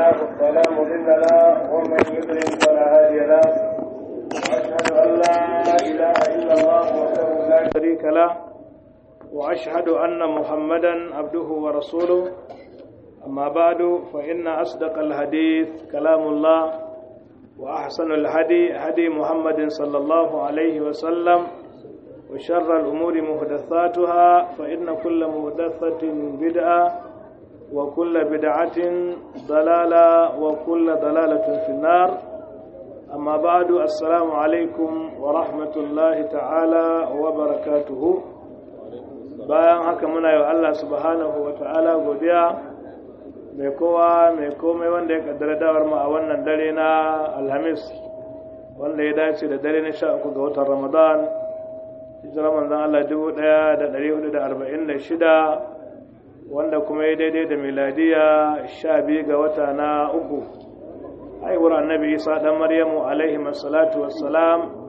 الله فلا مضل له ومن يضلل فلا هادي له واشهد ان لا اله الا الله وحده لا شريك له واشهد ان محمدا عبده ورسوله اما بعد فان اصدق الحديث كلام الله واحسن الهدي هدي محمد صلى الله عليه وسلم وشر الامور محدثاتها فان كل محدثه بدعه وكل بدعة ضلالة وكل ضلالة في النار أما بعد السلام عليكم ورحمة الله تعالى وبركاته bayan haka muna yi Allah subhanahu wa ta'ala godiya mai kowa mai komai wanda ya kaddara dawar mu a wannan dare na alhamis wanda ya dace da dare na sha uku ga watan ramadan hijira manzan Allah dubu ɗaya da ɗari hudu da arba'in da shida wanda kuma ya daidai da miladiya sha biyu ga wata na uku haihuwar annabi isa ɗan maryamu alaihi masalatu wassalam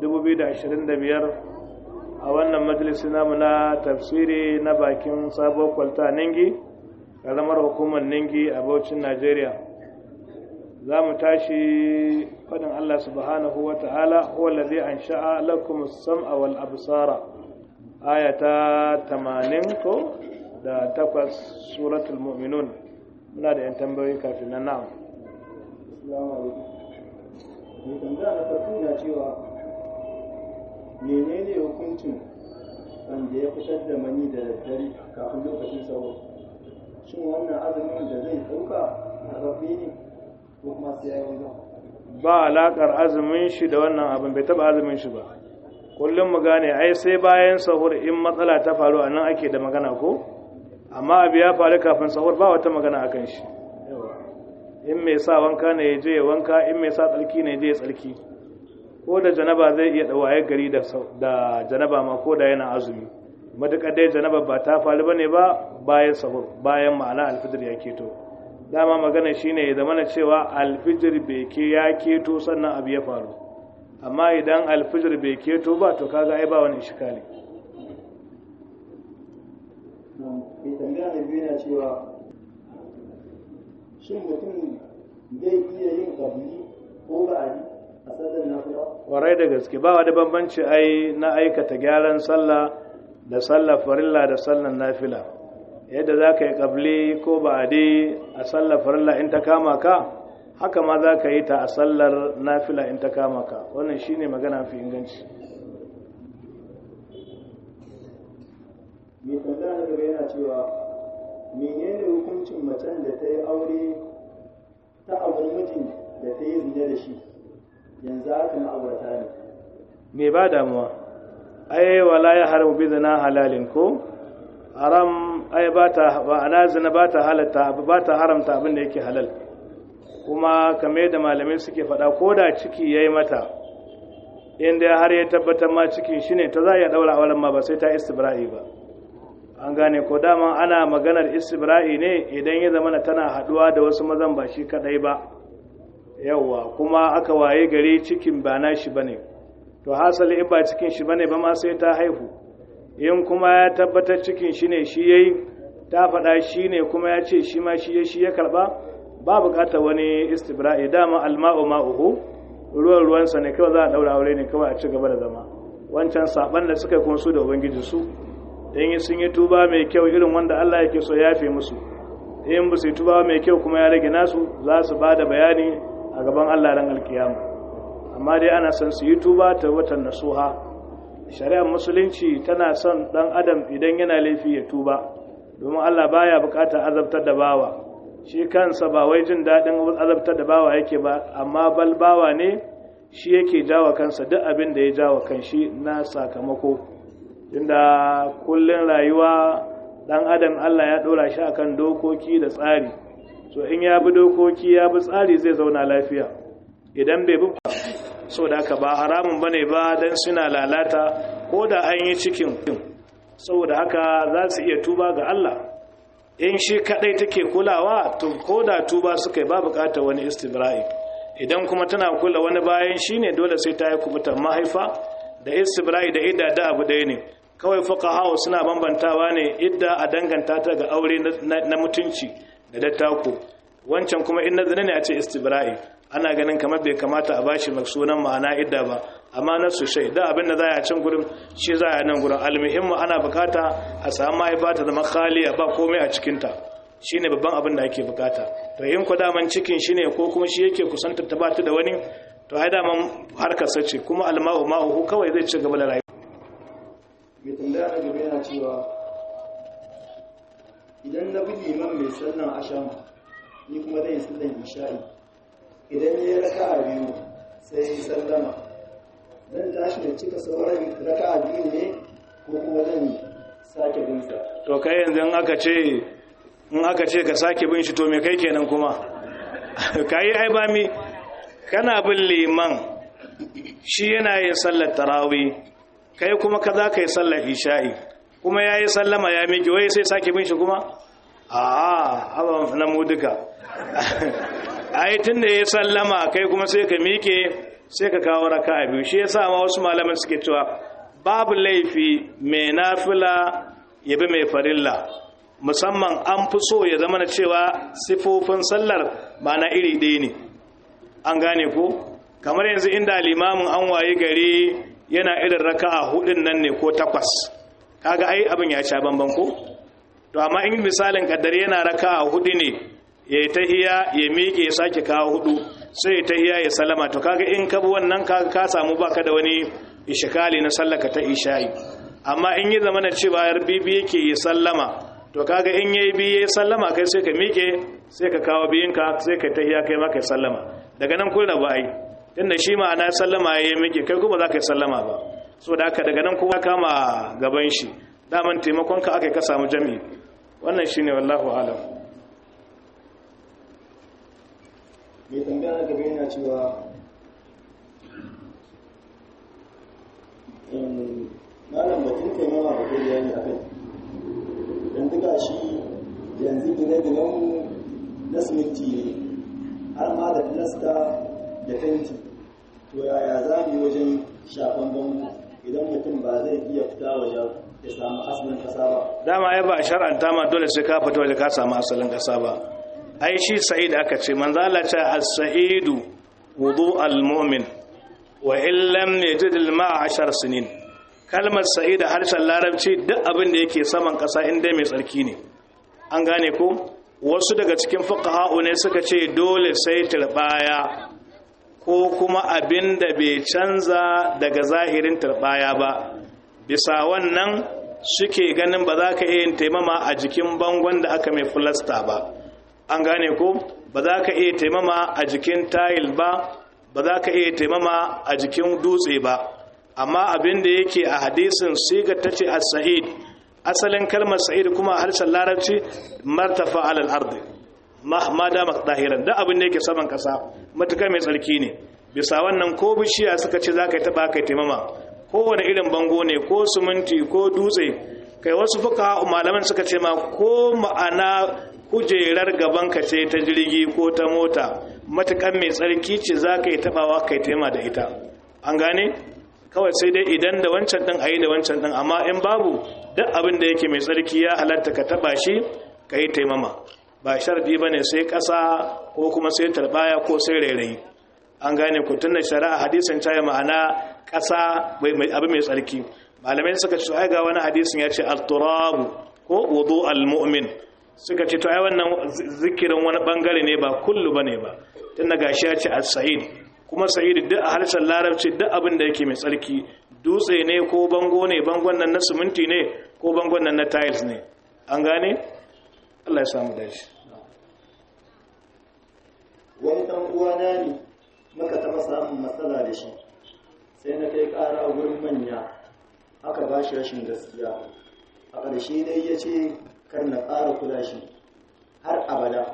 2025 a wannan majalisi namu na tafsiri na bakin sabuwar kwalta ningi ƙaramar hukumar ningi a baucin najeriya za mu tashi faɗin allah subhanahu wa ta'ala huwa lalzi an sha'a lakum sam'a wal absara aya ta 80 ko da takwas suratul mu'minun muna da yan tambayoyi kafin nan na'am Assalamu alaikum. Mai tambaya na farko na cewa menene hukuncin wanda ya fitar da mani da daddare kafin lokacin sauro? Shin wannan azumin da zai ɗauka a rafi ne ko kuma sai ya yi ba alaƙar azumin shi da wannan abin bai taɓa azumin shi ba kullum mu gane ai sai bayan sahur in matsala ta faru a nan ake da magana ko amma abu ya faru kafin sahur ba wata magana a kan shi in mai sa wanka ne ya je ya wanka in mai sa tsarki ne ya je ya tsarki ko da janaba zai iya ɗawaye gari da janaba ma ko da yana azumi matuƙar dai janaba ba ta faru bane ba bayan sahur bayan ma'ana alfijir ya keto dama magana shine ya zamana cewa alfijir bai ke ya keto sannan abu ya faru amma idan alfijir bai keto ba to kaga ai ba wani ishikali mai tambaya na biyu na cewa shin mutum zai iya yin ƙabli ko ba'adi a sallar nafila kwarai da gaske ba wani bambanci ai na aikata gyaran sallah da sallar farilla da sallar nafila yadda za ka yi ƙabli ko ba'adi a sallar farilla in ta kama ka haka ma za ka yi ta a sallar nafila in ta kama ka wannan shine magana fi inganci mai tambaya na gaba yana cewa menene hukuncin macen da ta yi aure ta auri mijin da ta yi zina da shi yanzu haka ma'aurata ne me ba damuwa ai wala ya haramu bi zina halalin ko haram ai ba ta ba ana zina ba ta halatta ba ta haramta abin da yake halal kuma kame da malamai suke faɗa ko da ciki yayi mata inda har ya tabbatar ma cikin shine ta za ya daura auren ma ba sai ta istibra'i ba an gane ko dama ana maganar istibra'i ne idan ya zama tana haduwa da wasu mazan ba shi kadai ba yawwa kuma aka waye gari cikin ba na shi bane to hasali in ba cikin shi bane ba ma sai ta haihu in kuma ya tabbatar cikin shi ne shi yayi ta faɗa shi ne kuma ya ce shi ma shi ya shi ya karba ba bukatar wani istibra'i dama alma'u ma'uhu ruwan ruwansa ne kawai za a daura aure ne kawai a ci gaba da zama wancan saban da suka kuma su da ubangiji su in sun yi tuba mai kyau irin wanda Allah yake so ya fi musu in ba su yi tuba mai kyau kuma ya rage nasu za su ba da bayani a gaban Allah ran alkiyama amma dai ana son su yi tuba ta watan nasuha shari'ar musulunci tana son dan adam idan yana laifi ya tuba domin Allah baya bukatar azabtar da bawa shi kansa ba wai jin daɗin azabtar da bawa yake ba amma bal bawa ne shi yake jawa kansa duk abin da ya jawa kanshi na sakamako inda kullun rayuwa dan adam Allah ya dora shi akan dokoki da tsari so in ya bi dokoki ya bi tsari zai zauna lafiya idan bai bi so da haka ba haramun bane ba dan suna lalata ko da an yi cikin saboda haka za su iya tuba ga Allah in shi kadai take kulawa to ko da tuba suka yi ba bukatar wani istibra'i idan kuma tana kula wani bayan shine dole sai ta yi kubutar mahaifa da istibra'i da idda da abu ɗaya ne kawai fuqaha suna bambantawa ne idda a danganta ta ga aure na mutunci da dattako wancan kuma in na zina ne a ce istibra'i ana ganin kamar bai kamata a bashi sunan ma'ana idda ba amma na su shai da abin da za a can gurin shi za a nan gurin almuhimmu ana bukata a samu mahaifa ta zama khaliya ba komai a cikinta shi ne babban abin da ake bukata to in ku daman cikin shi ne ko kuma shi yake kusantar ta bata da wani to ai daman harkar sace kuma alma'u ma'uhu kawai zai ci gaba da rayuwa mai tambaya na gaba yana cewa idan na bi liman mai sallan asham ni kuma zai sallan isha'i idan ya raka a biyu sai ya sallama zan tashi da cika sauran raka a biyu ne ko kuma zan sake binsa to kai yanzu in aka ce in aka ce ka sake bin shi to me kai kenan kuma kai ai ba mi kana bin liman shi yana yin sallar tarawih kai kuma ka za ka yi sallar isha'i kuma ya yi sallama ya miƙe wai sai sake bin shi kuma a haɓa na mu duka ai tun da ya sallama kai kuma sai ka miƙe sai ka kawo raka a biyu shi ya sa ma wasu malaman suke cewa babu laifi mai nafila ya bi mai farilla musamman an fi so ya zama na cewa sifofin sallar ba na iri ɗaya ne an gane ko kamar yanzu inda limamin an waye gari yana irin raka'a hudun nan ne ko takwas kaga ai abin ya sha bamban ko to amma in misalin kaddare yana raka'a hudu ne ya yi tahiya ya miƙe ya sake kawo hudu sai ya tahiya ya salama to kaga in ka bi wannan ka ka samu baka da wani ishkali na sallaka ta isha'i amma in yi zamana cewa yar bibi yake ya sallama to kaga in yayi bi ya sallama kai sai ka miƙe sai ka kawo biyinka sai ka tahiya kai ma kai sallama daga nan kun rabu ai tunda shi ma'ana sallama ya yi miƙe kai kuma za ka yi sallama ba so da haka daga nan kuma kama gaban shi daman taimakon ka aka ka samu jami'i wannan shine wallahu alam mai tambaya na gaba yana cewa malam batun taimama ba kai bayani a kai don duka shi yanzu gine-ginenmu na siminti ne har ma da filasta da fenti to yaya za mu yi wajen shafan bango idan mutum ba zai iya fita waje ya samu asalin kasa ba dama ya ba shar'anta ma dole sai ka fita waje ka samu asalin kasa ba ai shi sa'id aka ce manzo Allah ce as-sa'idu wudu al-mu'min wa in lam yajid al-ma'a 10 sinin kalmar sa'id a harshen larabci duk abin da yake saman kasa inda mai tsarki ne an gane ko wasu daga cikin fuqaha'u ne suka ce dole sai turbaya ko kuma abin da bai canza daga zahirin turbaya ba bisa wannan suke ganin ba za ka iya yin taimama a jikin bangon da aka mai filasta ba an gane ko ba za ka iya taimama a jikin tayil ba ba za ka iya taimama a jikin dutse ba amma abin da yake a hadisin siga ta ce as-sa'id asalin kalmar sa'id kuma a harshen larabci martafa alal ardi ma da dahiran da abin da yake saman kasa matuka mai tsarki ne bisa wannan ko bishiya suka ce za ka yi taba kai taimama kowane irin bango ne ko suminti ko dutse kai wasu fuka malaman suka ce ma ko ma'ana kujerar gaban ka ce ta jirgi ko ta mota matukan mai tsarki ce za ka yi tabawa kai taima da ita an gane kawai sai dai idan da wancan din a yi da wancan din amma in babu duk abin da yake mai tsarki ya halatta ka taba shi ka yi taimama ba sharadi ba ne sai ƙasa ko kuma sai tarbaya ko sai rairayi an gane ku tunda shari'a hadisin ta ma'ana ƙasa abu mai tsarki malamai suka ce ai ga wani hadisin ya ce al-turabu ko wudu al-mu'min suka ce to ai wannan zikirin wani bangare ne ba kullu bane ba tunda gashi ya ce as-sa'id kuma sa'id duk a harshen larabci duk abin da yake mai tsarki dutse ne ko bango ne bangon nan na siminti ne ko bangon nan na tiles ne an gane Allah ya samu dashi wani dan uwana ne muka taɓa samun matsala da shi sai na kai ƙara wurin manya aka ba shi rashin gaskiya a ƙarshe dai ya ce kar na ƙara kula shi har abada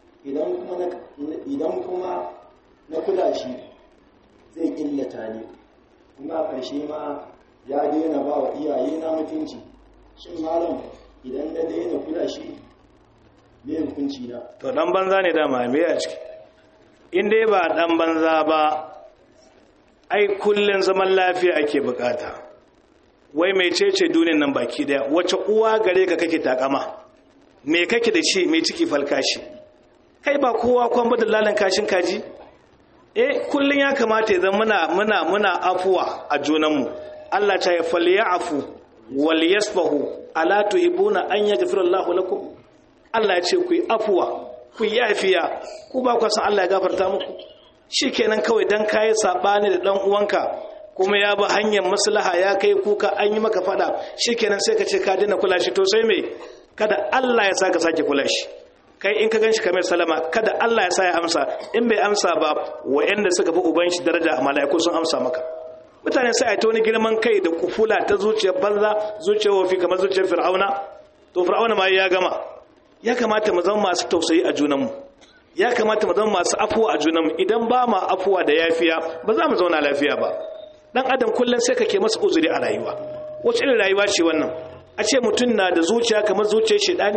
idan kuma na kula shi zai illata ne kuma a ƙarshe ma ya daina ba wa iyaye na mutunci shin malam idan na daina kula shi me hukunci na to dan banza ne dama me a ciki in dai ba dan banza ba ai kullun zaman lafiya ake bukata wai mai cece duniyan nan baki daya wace uwa gare ka kake takama me kake da shi mai ciki falkashi kai ba kowa kwan ba dalalin kashin kaji eh kullun ya kamata ya zama muna muna muna afuwa a junanmu Allah ta ya falyafu wal yasfahu ala tuhibuna an yaghfira Allahu lakum Allah ya ce ku yi afuwa ku yi yafiya ku ba ku san Allah ya gafarta muku shikenan kawai dan kai sabani da dan uwanka kuma ya bi hanyar maslaha ya kai kuka an yi maka fada shikenan sai ka ce ka daina kula shi to sai me kada Allah ya saka sake kula shi kai in ka ganshi kamar salama kada Allah ya sa ya amsa in bai amsa ba wa'anda suka fi uban shi daraja a mala'iku sun amsa maka mutane sai a ta wani girman kai da kufula ta zuciyar banza zuciyar wafi kamar zuciyar fir'auna to fir'auna ma ya gama ya kamata mu zama masu tausayi a junanmu ya kamata mu zama masu afuwa a junanmu idan ba ma afuwa da yafiya ba za mu zauna lafiya ba dan adam kullum sai kake masa uzuri a rayuwa wacce irin rayuwa ce wannan a ce mutum na da zuciya kamar zuciyar shedani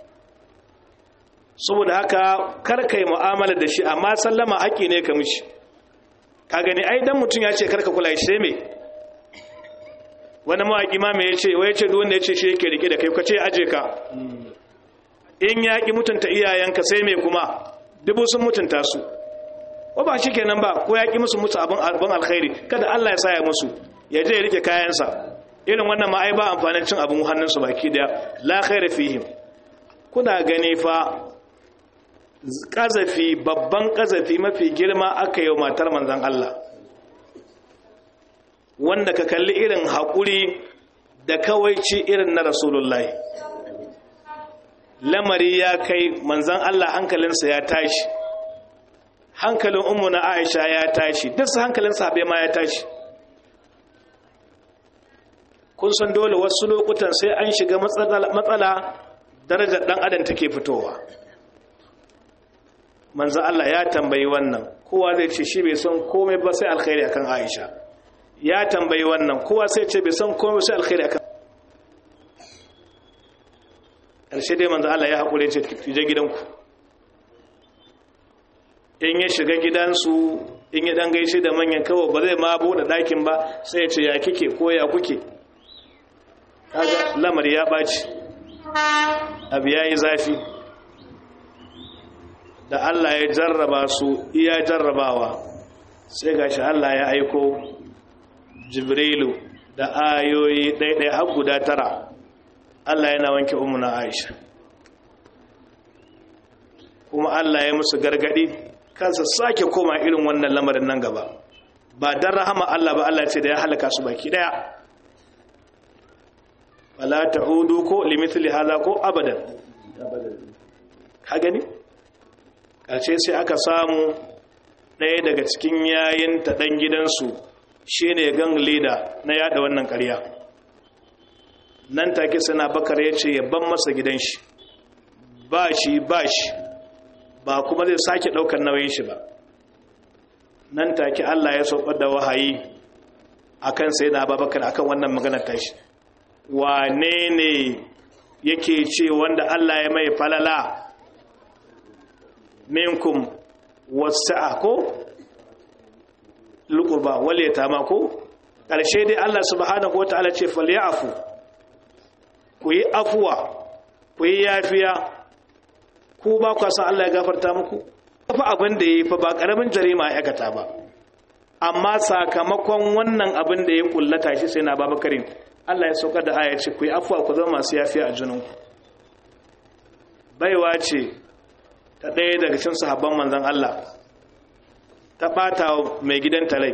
saboda haka kar kai mu'amala da shi amma sallama haƙi ne ka mishi ka gani ai dan mutum ya ce karka kula shi sai me wani mawaƙi ma me yace wai yace duk wanda yace shi yake rike da kai ka ce aje ka in ya ki mutunta iyayenka sai me kuma dubu sun mutunta su ko ba shi kenan ba ko ya ki musu musu abin abin alkhairi kada Allah ya sa ya musu ya je ya rike kayansa irin wannan ma ai ba amfanin cin abin hannunsu baki daya la khaira fihim kuna gani fa kazafi babban kazafi mafi girma aka yi matar manzan Allah wanda ka kalli irin haƙuri da kawaici irin na rasulullahi lamari ya kai manzan Allah hankalinsa ya tashi hankalin umu na aisha ya tashi duk hankalin sahabai ma ya tashi kun san dole wasu lokutan sai an shiga matsala darajar dan adam take fitowa manzo Allah ya tambayi wannan kowa zai ce shi bai san komai ba sai alkhairi akan Aisha ya tambayi wannan kowa sai ce bai san komai sai alkhairi akan karshe dai manzo Allah ya hakure ce je gidanku in ya shiga gidansu in ya dan gaishe da manyan kawo ba zai ma bude dakin ba sai ya ce ya kike ko ya kuke kaga lamari ya baci abu yayi zafi da Allah ya jarraba su iya jarrabawa sai gashi Allah ya aiko Jibrilu da ayoyi ɗaiɗai har guda tara Allah yana wanke umuna Aisha kuma Allah ya musu gargadi kansa sake koma irin wannan lamarin nan gaba ba dan rahama Allah ba Allah ce da ya halaka su baki daya wala ta'udu ko limithli hadha ko abadan ka gani ƙarshe sai aka samu ɗaya daga cikin yayin ta ɗan gidansu shi ne gang leader na yada wannan ƙarya nan take sana bakar ya ce ban masa gidan shi ba shi ba shi ba kuma zai sake ɗaukar nauyin shi ba nan take allah ya saukar da wahayi a kan sai na babakar akan wannan maganar tashi wane ne yake ce wanda allah ya mai falala minkum wasa'a ko lukurba wal yatama ko ƙarshe dai Allah subhanahu wataala ce falyafu ku yi afuwa ku yi yafiya ku ba ku san Allah ya gafarta muku fa abin da yayi fa ba karamin jarima ya aikata ba amma sakamakon wannan abin da ya kullata shi sai na babakarin Allah ya saukar da aya ce ku yi afuwa ku zama masu yafiya a junanku baiwa ce ta ɗaya daga cin sahabban manzan Allah ta ɓata mai gidan talai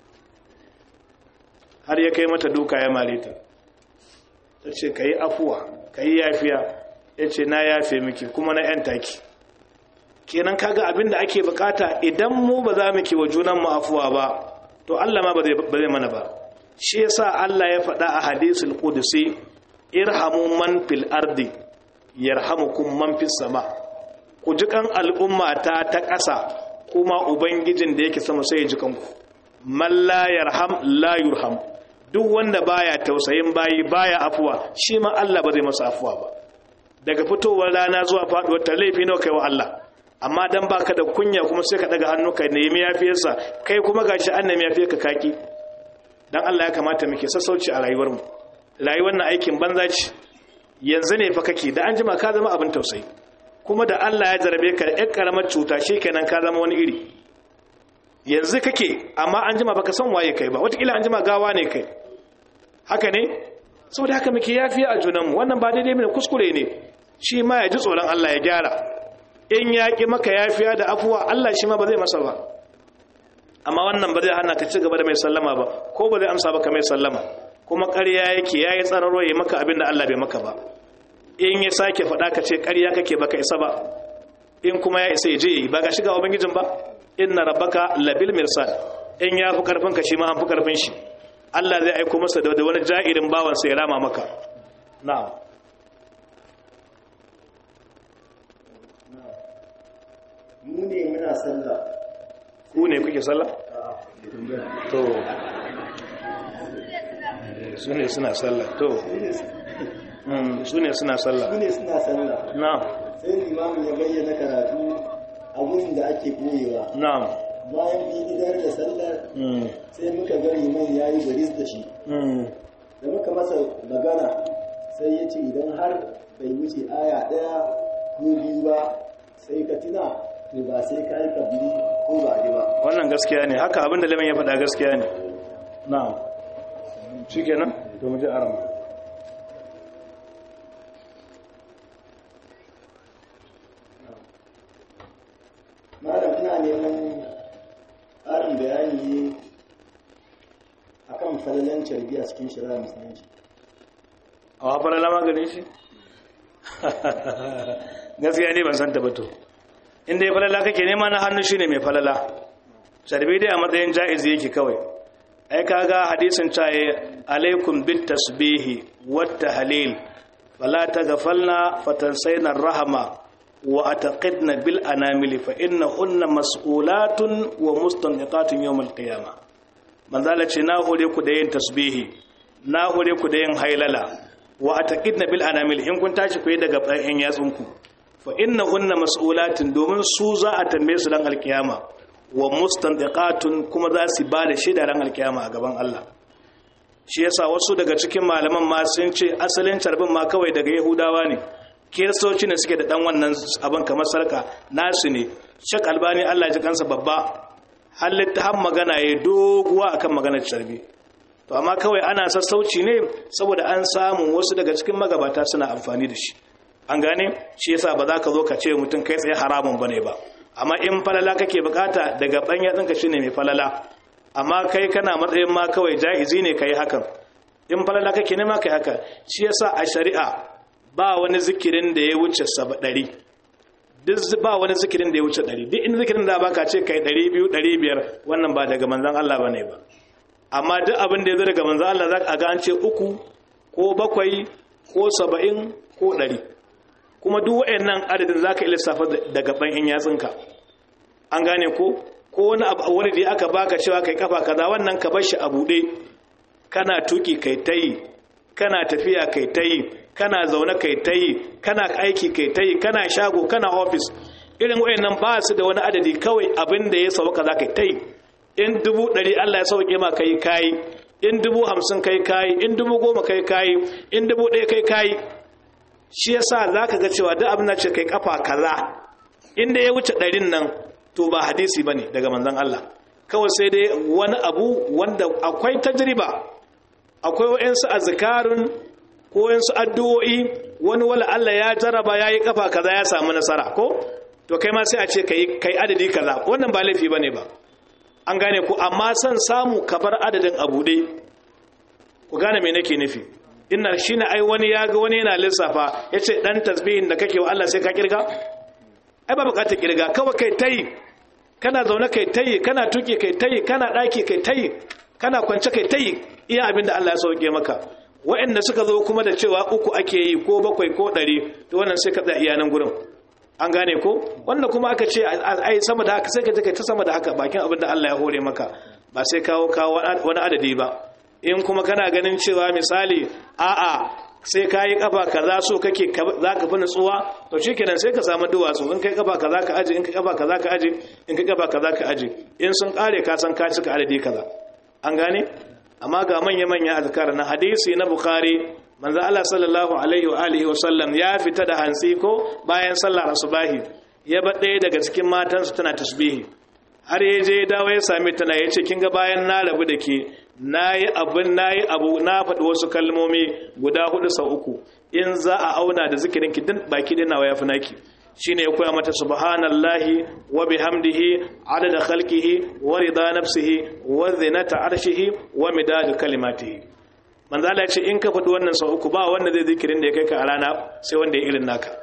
har ya kai mata duka ya mare ta ta ce ka yi afuwa ka yi yafiya ya ce na yafe miki kuma na 'yan taki kenan kaga abin da ake bukata idan mu ba za mu wa junan mu afuwa ba to Allah ma ba zai mana ba shi yasa Allah ya faɗa a hadisul qudsi irhamu man fil ardi yarhamukum man fis sama' ku ji kan al'umma ta ta ƙasa kuma ubangijin da yake sama sai ya ji kanku man la yarham la yurham duk wanda baya tausayin bayi baya afuwa shi ma Allah ba zai masa afuwa ba daga fitowar rana zuwa faduwar ta laifi nawa kai wa Allah amma dan baka da kunya kuma sai ka daga hannu ka nemi yafiyarsa kai kuma gashi an nemi yafiyar ka kaki dan Allah ya kamata muke sassauci a rayuwar mu rayuwar na aikin banza ce yanzu ne fa kake da an jima ka zama abin tausayi kuma da Allah ya jarabe ka da ƴar karamar cuta shikenan ka zama wani iri yanzu kake amma an jima baka san waye kai ba wataƙila an jima gawa ne kai haka ne saboda haka muke yafiya a junanmu wannan ba daidai ne kuskure ne shi ma ya ji tsoron Allah ya gyara in ya ƙi maka yafiya da afuwa Allah shi ma ba zai masa ba amma wannan ba zai hana ka ci gaba da mai sallama ba ko ba zai amsa baka mai sallama kuma ƙarya yake ya yi tsararo ya maka abin da Allah bai maka ba in ya sake faɗa ka ce ƙarya kake baka isa ba in kuma ya isa ya je ba ga shiga ubangijin ba inna rabbaka labil mirsad in ya fi karfin ka shi ma an fi karfin shi Allah zai aiko masa da wani ja'irin bawan sai ya rama maka na'am mu ne muna sallah ku ne kuke sallah to su ne suna sallah to su ne suna sallah mu ne suna sallah na'am sai limamin ya bayyana karatu a wurin da ake koyewa na'am bayan bi idar da sallar sai muka ga liman ya yi baris da shi da muka masa magana sai ya ce idan har bai wuce aya ɗaya ko biyu ba sai ka tuna to ba sai ka yi kabili ko ba ba wannan gaskiya ne haka abinda liman ya faɗa gaskiya ne na'am shikenan to mu je arama malam ina neman ƙarin bayani a kan falalan carbi a cikin shari'a musulunci a wafar alama gane shi gaskiya ne ban san tabbato inda ya falala kake nema na hannu shine mai falala carbi dai a matsayin ja'izi yake kawai ai kaga hadisin caye alaikum bit tasbihi wat tahlil fala taghfalna fatansayna rahama wa ataqidna bil anamili fa innahunna mas'ulatun wa mustanqatun yawm al qiyamah manzala ce na hore ku da yin tasbihi na hore ku da yin hailala wa ataqidna bil anamil in kun tashi ku yi daga bayan yatsunku fa innahunna mas'ulatun domin su za a tambaye su dan alkiyama wa mustanqatun kuma za su ba da shaida ran alkiyama a gaban Allah shi yasa wasu daga cikin malaman ma sun ce asalin carbin ma kawai daga yahudawa ne kiristoci ne suke da dan wannan abin kamar sarka nasu ne shak albani Allah ya ji kansa babba halitta har magana ya doguwa akan maganar carbi to amma kawai ana sassauci ne saboda an samu wasu daga cikin magabata suna amfani da shi an gane shi yasa ba za ka zo ka ce mutum kai tsaye haramun bane ba amma in falala kake bukata daga banya ɗinka shine mai falala amma kai kana matsayin ma kawai ja'izi ne kai hakan in falala kake nema kai haka shi yasa a shari'a ba wani zikirin da ya wuce saba ɗari duk ba wani zikirin da ya wuce ɗari duk in zikirin da baka ce kai ɗari biyu ɗari biyar wannan ba daga manzan Allah ba ne ba amma duk abin da ya zo daga manzan Allah za a ga an ce uku ko bakwai ko saba'in ko ɗari kuma duk waɗannan adadin za ka lissafa daga ban in yatsunka an gane ko ko wani abu wani da aka baka cewa kai kafa kaza wannan ka bar shi a buɗe kana tuki kai tayi kana tafiya kai tayi kana zaune kai tayi kana aiki kai tayi kana shago kana office irin wayannan ba su da wani adadi kawai abin da ya sauka za ka tayi in dubu ɗari Allah ya sauke ma kai kayi in dubu hamsin kai kayi in dubu goma kai kayi in dubu ɗaya kai kayi shi yasa za ka ga cewa duk abin da ce kai kafa kaza inda ya wuce ɗarin nan to ba hadisi ba ne daga manzan Allah kawai sai dai wani abu wanda akwai tajriba akwai wa'insu azkarun ko wa'insu addu'o'i wani wala Allah ya jaraba ya yi kafa kaza ya samu nasara ko to kai ma sai a ce kai adadi kaza wannan ba laifi ba ne ba an gane ku amma son samu kabar adadin abu dai ku gane me nake nufi inna shine ai wani ya ga wani yana lissafa yace dan tasbihin da kake wa Allah sai ka kirga ai ba bukatar kirga kawai kai tayi kana zaune kai tayi kana tuki kai tayi kana daki kai tayi kana kwance kai tayi iya abin da Allah ya sauke maka waɗanda suka zo kuma da cewa uku ake yi ko bakwai ko ɗari to wannan sai ka tsaya iya nan gurin an gane ko wanda kuma aka ce ai sama da haka sai ka je kai ta sama da haka bakin abin da Allah ya hore maka ba sai kawo kawo wani adadi ba in kuma kana ganin cewa misali a'a sai ka yi kafa kaza so kake za ka fi nutsuwa to shi kenan sai ka samu duwatsu in kai kafa kaza ka aji in kai kafa kaza ka aji in kai kafa kaza ka aji in sun kare ka san ka cika adadi kaza an gane amma ga manya manya azkar na hadisi na bukhari manzo Allah sallallahu alaihi wa alihi wa sallam ya fita da hantsi ko bayan sallar asubahi ya ba ɗaya daga cikin matansa tana tasbihi har ya je dawo ya sami tana ya ce kin ga bayan na rabu da ke nayi abin nayi abu na faɗi wasu kalmomi guda hudu sau uku in za a auna da zikirin ki din baki dai nawa yafi naki shine ya koya mata subhanallahi wa bihamdihi adada khalqihi wa rida nafsihi wa zinata arshihi wa midad kalimatihi manzo Allah ya ce in ka faɗi wannan sau uku ba wanda zai zikirin da ya kai ka a rana sai wanda ya irin naka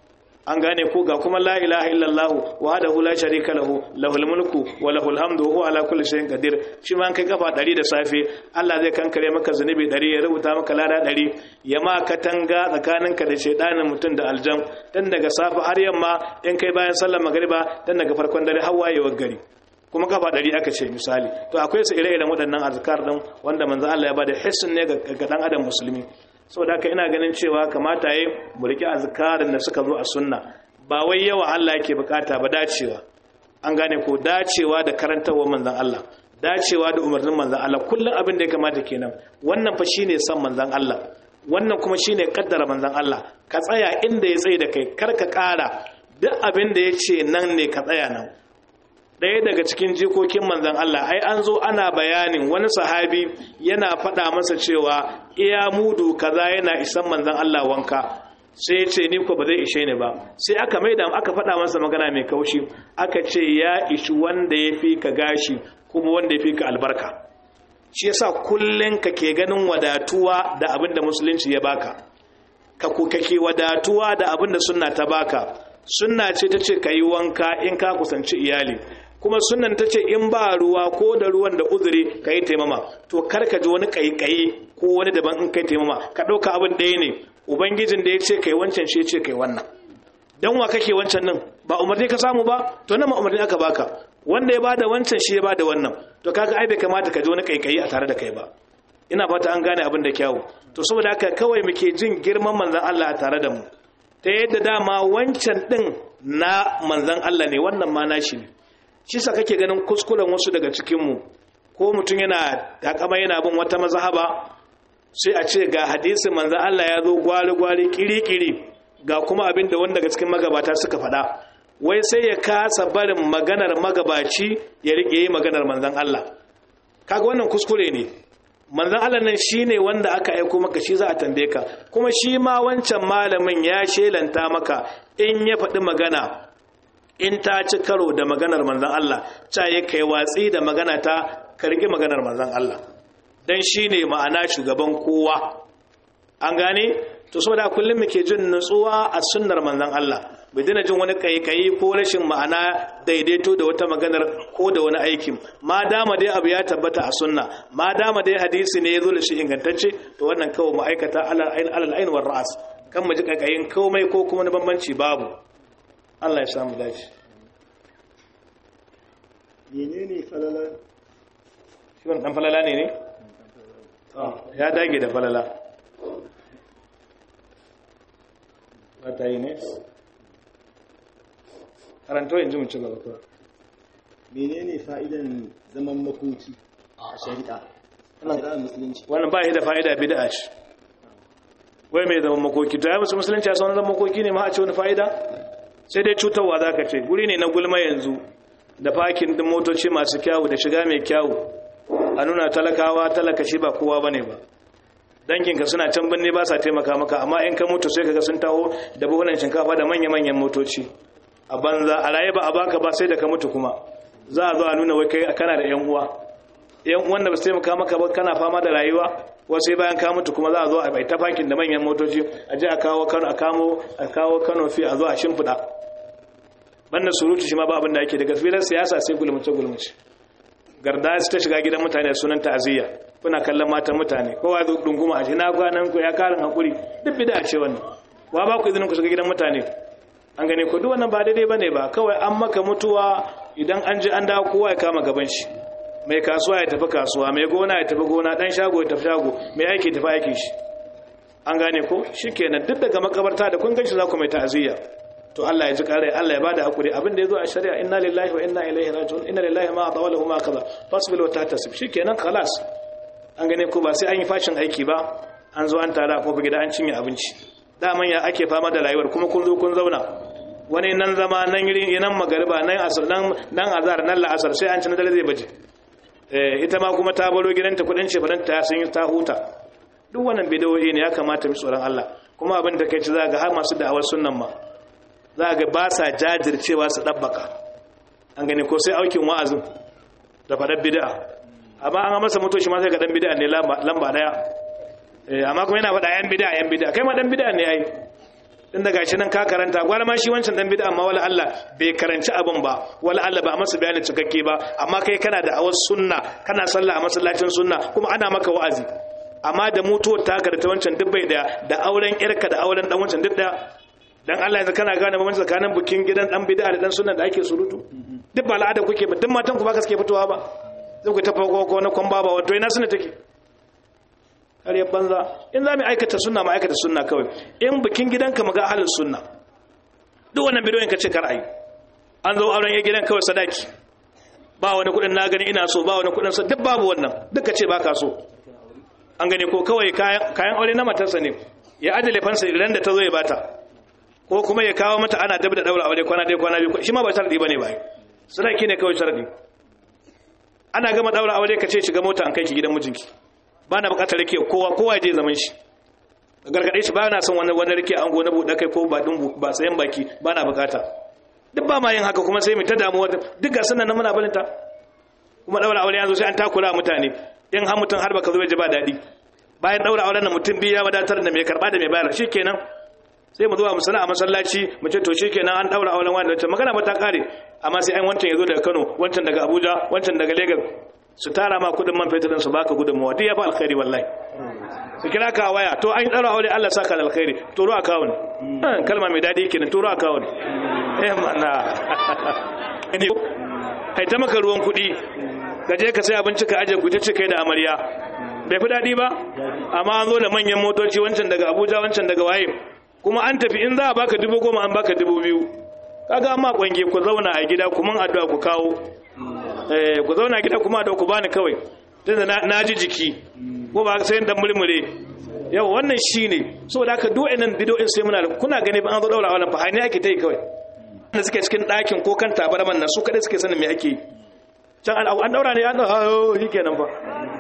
an gane ko ga kuma la ilaha illallah wahdahu la sharika lahu lahul mulku wa lahul hamdu wa huwa ala kulli shay'in qadir shi ma kai kafa 100 da safe Allah zai kankare maka zunubi 100 ya rubuta maka lada 100 ya ma katanga tsakaninka da shedanin mutum da aljan dan daga safe har yamma in kai bayan sallar magriba dan daga farkon dare har wayewar gari kuma kafa 100 aka ce misali to akwai su ire-iren waɗannan azkar din wanda manzo Allah ya bada hissin ne ga dan adam musulmi saboda haka ina ganin cewa kamata yi mu riƙe azkarin da suka zo a sunna ba wai yawa Allah yake bukata ba dacewa an gane ko dacewa da karantarwar manzon Allah dacewa da umarnin manzon Allah kullum abin da ya kamata kenan wannan fa shine san manzon Allah wannan kuma shine kaddara manzon Allah ka tsaya inda ya tsaye da kai kar ka ƙara duk abin da ya ce nan ne ka tsaya nan ɗaya daga cikin jikokin manzan Allah ai an zo ana bayanin wani sahabi yana faɗa masa cewa iya mudu kaza yana isan manzan Allah wanka sai ce ni ko ba zai ishe ni ba sai aka maida aka faɗa masa magana mai kaushi aka ce ya ishi wanda ya fi ka gashi kuma wanda ya fi ka albarka shi yasa kullun ka ke ganin wadatuwa da abin da musulunci ya baka ka ku kake wadatuwa da abin da sunna ta baka sunna ce ta ce ka yi wanka in ka kusanci iyali kuma sunan ta ce in ba ruwa ko da ruwan da uzuri ka yi taimama to kar ka ji wani kaikayi ko wani daban in kai taimama ka ɗauka abin ɗaya ne ubangijin da ya ce kai wancan shi ya ce kai wannan dan wa kake wancan nan ba umarni ka samu ba to nan ma umarni aka baka wanda ya bada wancan shi ya bada wannan to kaga ai bai kamata ka ji wani kaikayi a tare da kai ba ina fata an gane abin da kyawu to saboda haka kawai muke jin girman manzon Allah a tare da mu ta yadda dama wancan din na manzon Allah ne wannan ma nashi ne shi sa kake ganin kuskuren wasu daga cikinmu ko mutum yana takama yana bin wata mazhaba sai a ce ga hadisin manzan Allah ya zo gwari-gwari kiri-kiri ga kuma abin da wanda daga cikin magabata suka faɗa wai sai ya kasa barin maganar magabaci ya rike yi maganar manzan Allah kaga wannan kuskure ne manzan Allah nan shine wanda aka aiko maka shi za a tambaye ka kuma shi ma wancan malamin ya shelanta maka in ya faɗi magana in ta ci karo da maganar manzan Allah ta yi kai watsi da magana ta karki maganar manzan Allah don shi ne ma'ana shugaban kowa an gane to saboda kullum muke jin nutsuwa a sunnar manzan Allah bai dina jin wani kaikayi ko rashin ma'ana daidaito da wata maganar ko da wani aikin ma dama dai abu ya tabbata a sunna ma dama dai hadisi ne ya zo da shi ingantacce to wannan kawai ma'aikata alal ain war ra'as kan mu ji kaikayin komai ko kuma na bambanci babu Allah ya samu dace menene falala shi wannan dan falala ne ne ya dage da falala ta yi ne karanto yanzu mu ci gaba kuwa menene fa'idan zaman makoki a shari'a a shari'ar musulunci wannan ba shi da fa'ida bid'a ce wai mai zaman makoki to ya musu musulunci a sauran zaman makoki ne ma a ce wani fa'ida sai dai cutarwa za ka ce guri ne na gulma yanzu da fakin din motoci masu kyawu da shiga mai kyawu a nuna talakawa talaka shi ba kowa bane ba danginka suna can binne ba sa taimaka maka amma in ka mutu sai kaga sun taho da buhunan shinkafa da manya-manyan motoci a banza a raye ba a baka ba sai da ka mutu kuma za a zo a nuna wai kai kana da yan uwa yan uwan da ba su taimaka maka ba kana fama da rayuwa wasu sai bayan ka mutu kuma za a zo a bai ta fakin da manyan motoci a je a kawo kano a kamo a kawo kano fi a zo a shimfiɗa banda surutu shi ma ba abin da ake daga filar siyasa sai gulmace gulmace garda su ta shiga gidan mutane sunan ta'aziyya kuna kallon matan mutane kowa zo dunguma a shi na kwanan ku ya karin hakuri duk bida ce wannan wa ba ku izinin ku shiga gidan mutane an gane ku duk wannan ba daidai bane ba kawai an maka mutuwa idan an ji an dawo kowa ya kama gaban shi mai kasuwa ya tafi kasuwa mai gona ya tafi gona dan shago ya tafi shago mai aiki tafi aikin shi an gane ko shikenan duk daga makabarta da kun ganshi za ku mai ta'aziyya to Allah ya ji kare Allah ya bada hakuri abin da yazo a shari'a inna lillahi wa inna ilaihi raji'un inna lillahi ma ata wa lahu ma kaza fasbil wa tahtasib shikenan khalas an gane ko ba sai an yi fashin aiki ba an zo an tara a kofar gida an cinye abinci daman ya ake fama da rayuwar kuma kun zo kun zauna wani nan zama nan yiri nan magariba nan asar nan nan azhar nan la'asar sai an ci na dare zai baje eh ita ma kuma ta baro gidanta kudin ce fadan ta sun ta huta duk wannan bidiyoyi ne ya kamata mu tsoron Allah kuma abin da kai ci za ga har masu da'awar sunnan ma za ga ba sa jajircewa su dabbaka an gani ko sai aukin wa'azin da fadar bid'a amma an masa mutoshi ma sai ga dan bid'a ne lamba daya eh amma kuma yana faɗa yan bid'a yan bid'a kai ma dan bid'a ne ai din da gashi nan ka karanta gwara ma shi wancan dan bid'a amma wala Allah bai karanci abin ba wala Allah ba a masa bayanin cikakke ba amma kai kana da awas sunna kana sallah a masallacin sunna kuma ana maka wa'azi amma da mutuwar taka da ta wancan duk bai daya da auren yarka da auren dan wancan duk daya dan Allah yanzu kana gane bambanci tsakanin bukin gidan dan bid'a da dan sunna da ake surutu duk ba al'ada kuke ba duk matan ku ba suke fitowa ba zai ku ta farko ko na kwan baba wato ina sunna take har ya banza in za mu aikata sunna mu aikata sunna kawai in bikin gidanka mu ga ahlus sunna duk wannan bidiyon ka ce kar ayi an zo auren ya gidan kawai sadaki ba wani kudin na gani ina so ba wani kudin sa duk babu wannan duka ce baka so an gani ko kawai kayan aure na matarsa ne ya adale fansa idan da ta zo ya bata ko kuma ya kawo mata ana dab da daura aure kwana dai kwana biyu shi ma ba sharadi bane ba sadaki ne kawai sharadi ana gama daura aure ka ce shiga mota an kai ki gidan mijinki ba na bukatar rike kowa kowa je zaman shi gargaɗe shi ba na son wani wani rike an gona buɗe kai ko ba ɗin ba sayan baki ba na bukata duk ba ma yin haka kuma sai mu ta damuwa duk ga sunan nan muna balinta kuma ɗaura aure yanzu sai an takura mutane in har mutum har baka zo ji ba daɗi bayan ɗaura auren nan mutum biyu ya wadatar da mai karɓa da mai bayar shi kenan sai mu zuwa mu sana a masallaci mu ce to shi kenan an ɗaura auren wani da magana ba ta ƙare amma sai an wancan ya zo daga kano wancan daga abuja wancan daga lagos su tara ma kudin man fetur su baka gudunmawa duk ya fa alkhairi wallahi su kira ka waya to an ɗaura aure Allah saka da alkhairi turo akawun kalma mai daɗi kenan turo akawun eh mana kai ta maka ruwan kuɗi ka je ka sai abinci ka aje guje kai da amarya bai fi daɗi ba amma an zo da manyan motoci wancan daga Abuja wancan daga waye kuma an tafi in za a baka dubu goma an baka dubu biyu kaga amma kwange ku zauna a gida kuma addu'a ku kawo eh ku zauna gida kuma da ku bani kawai tunda na ji jiki ko ba sai dan murmure yau wannan shine saboda haka duk wannan bidoyin sai muna kuna gani ba an zo daura wannan fa ne ake tai kawai da suke cikin ɗakin ko kan tabarman nan su kadai suke sanin me ake can an daura ne an daura shi kenan fa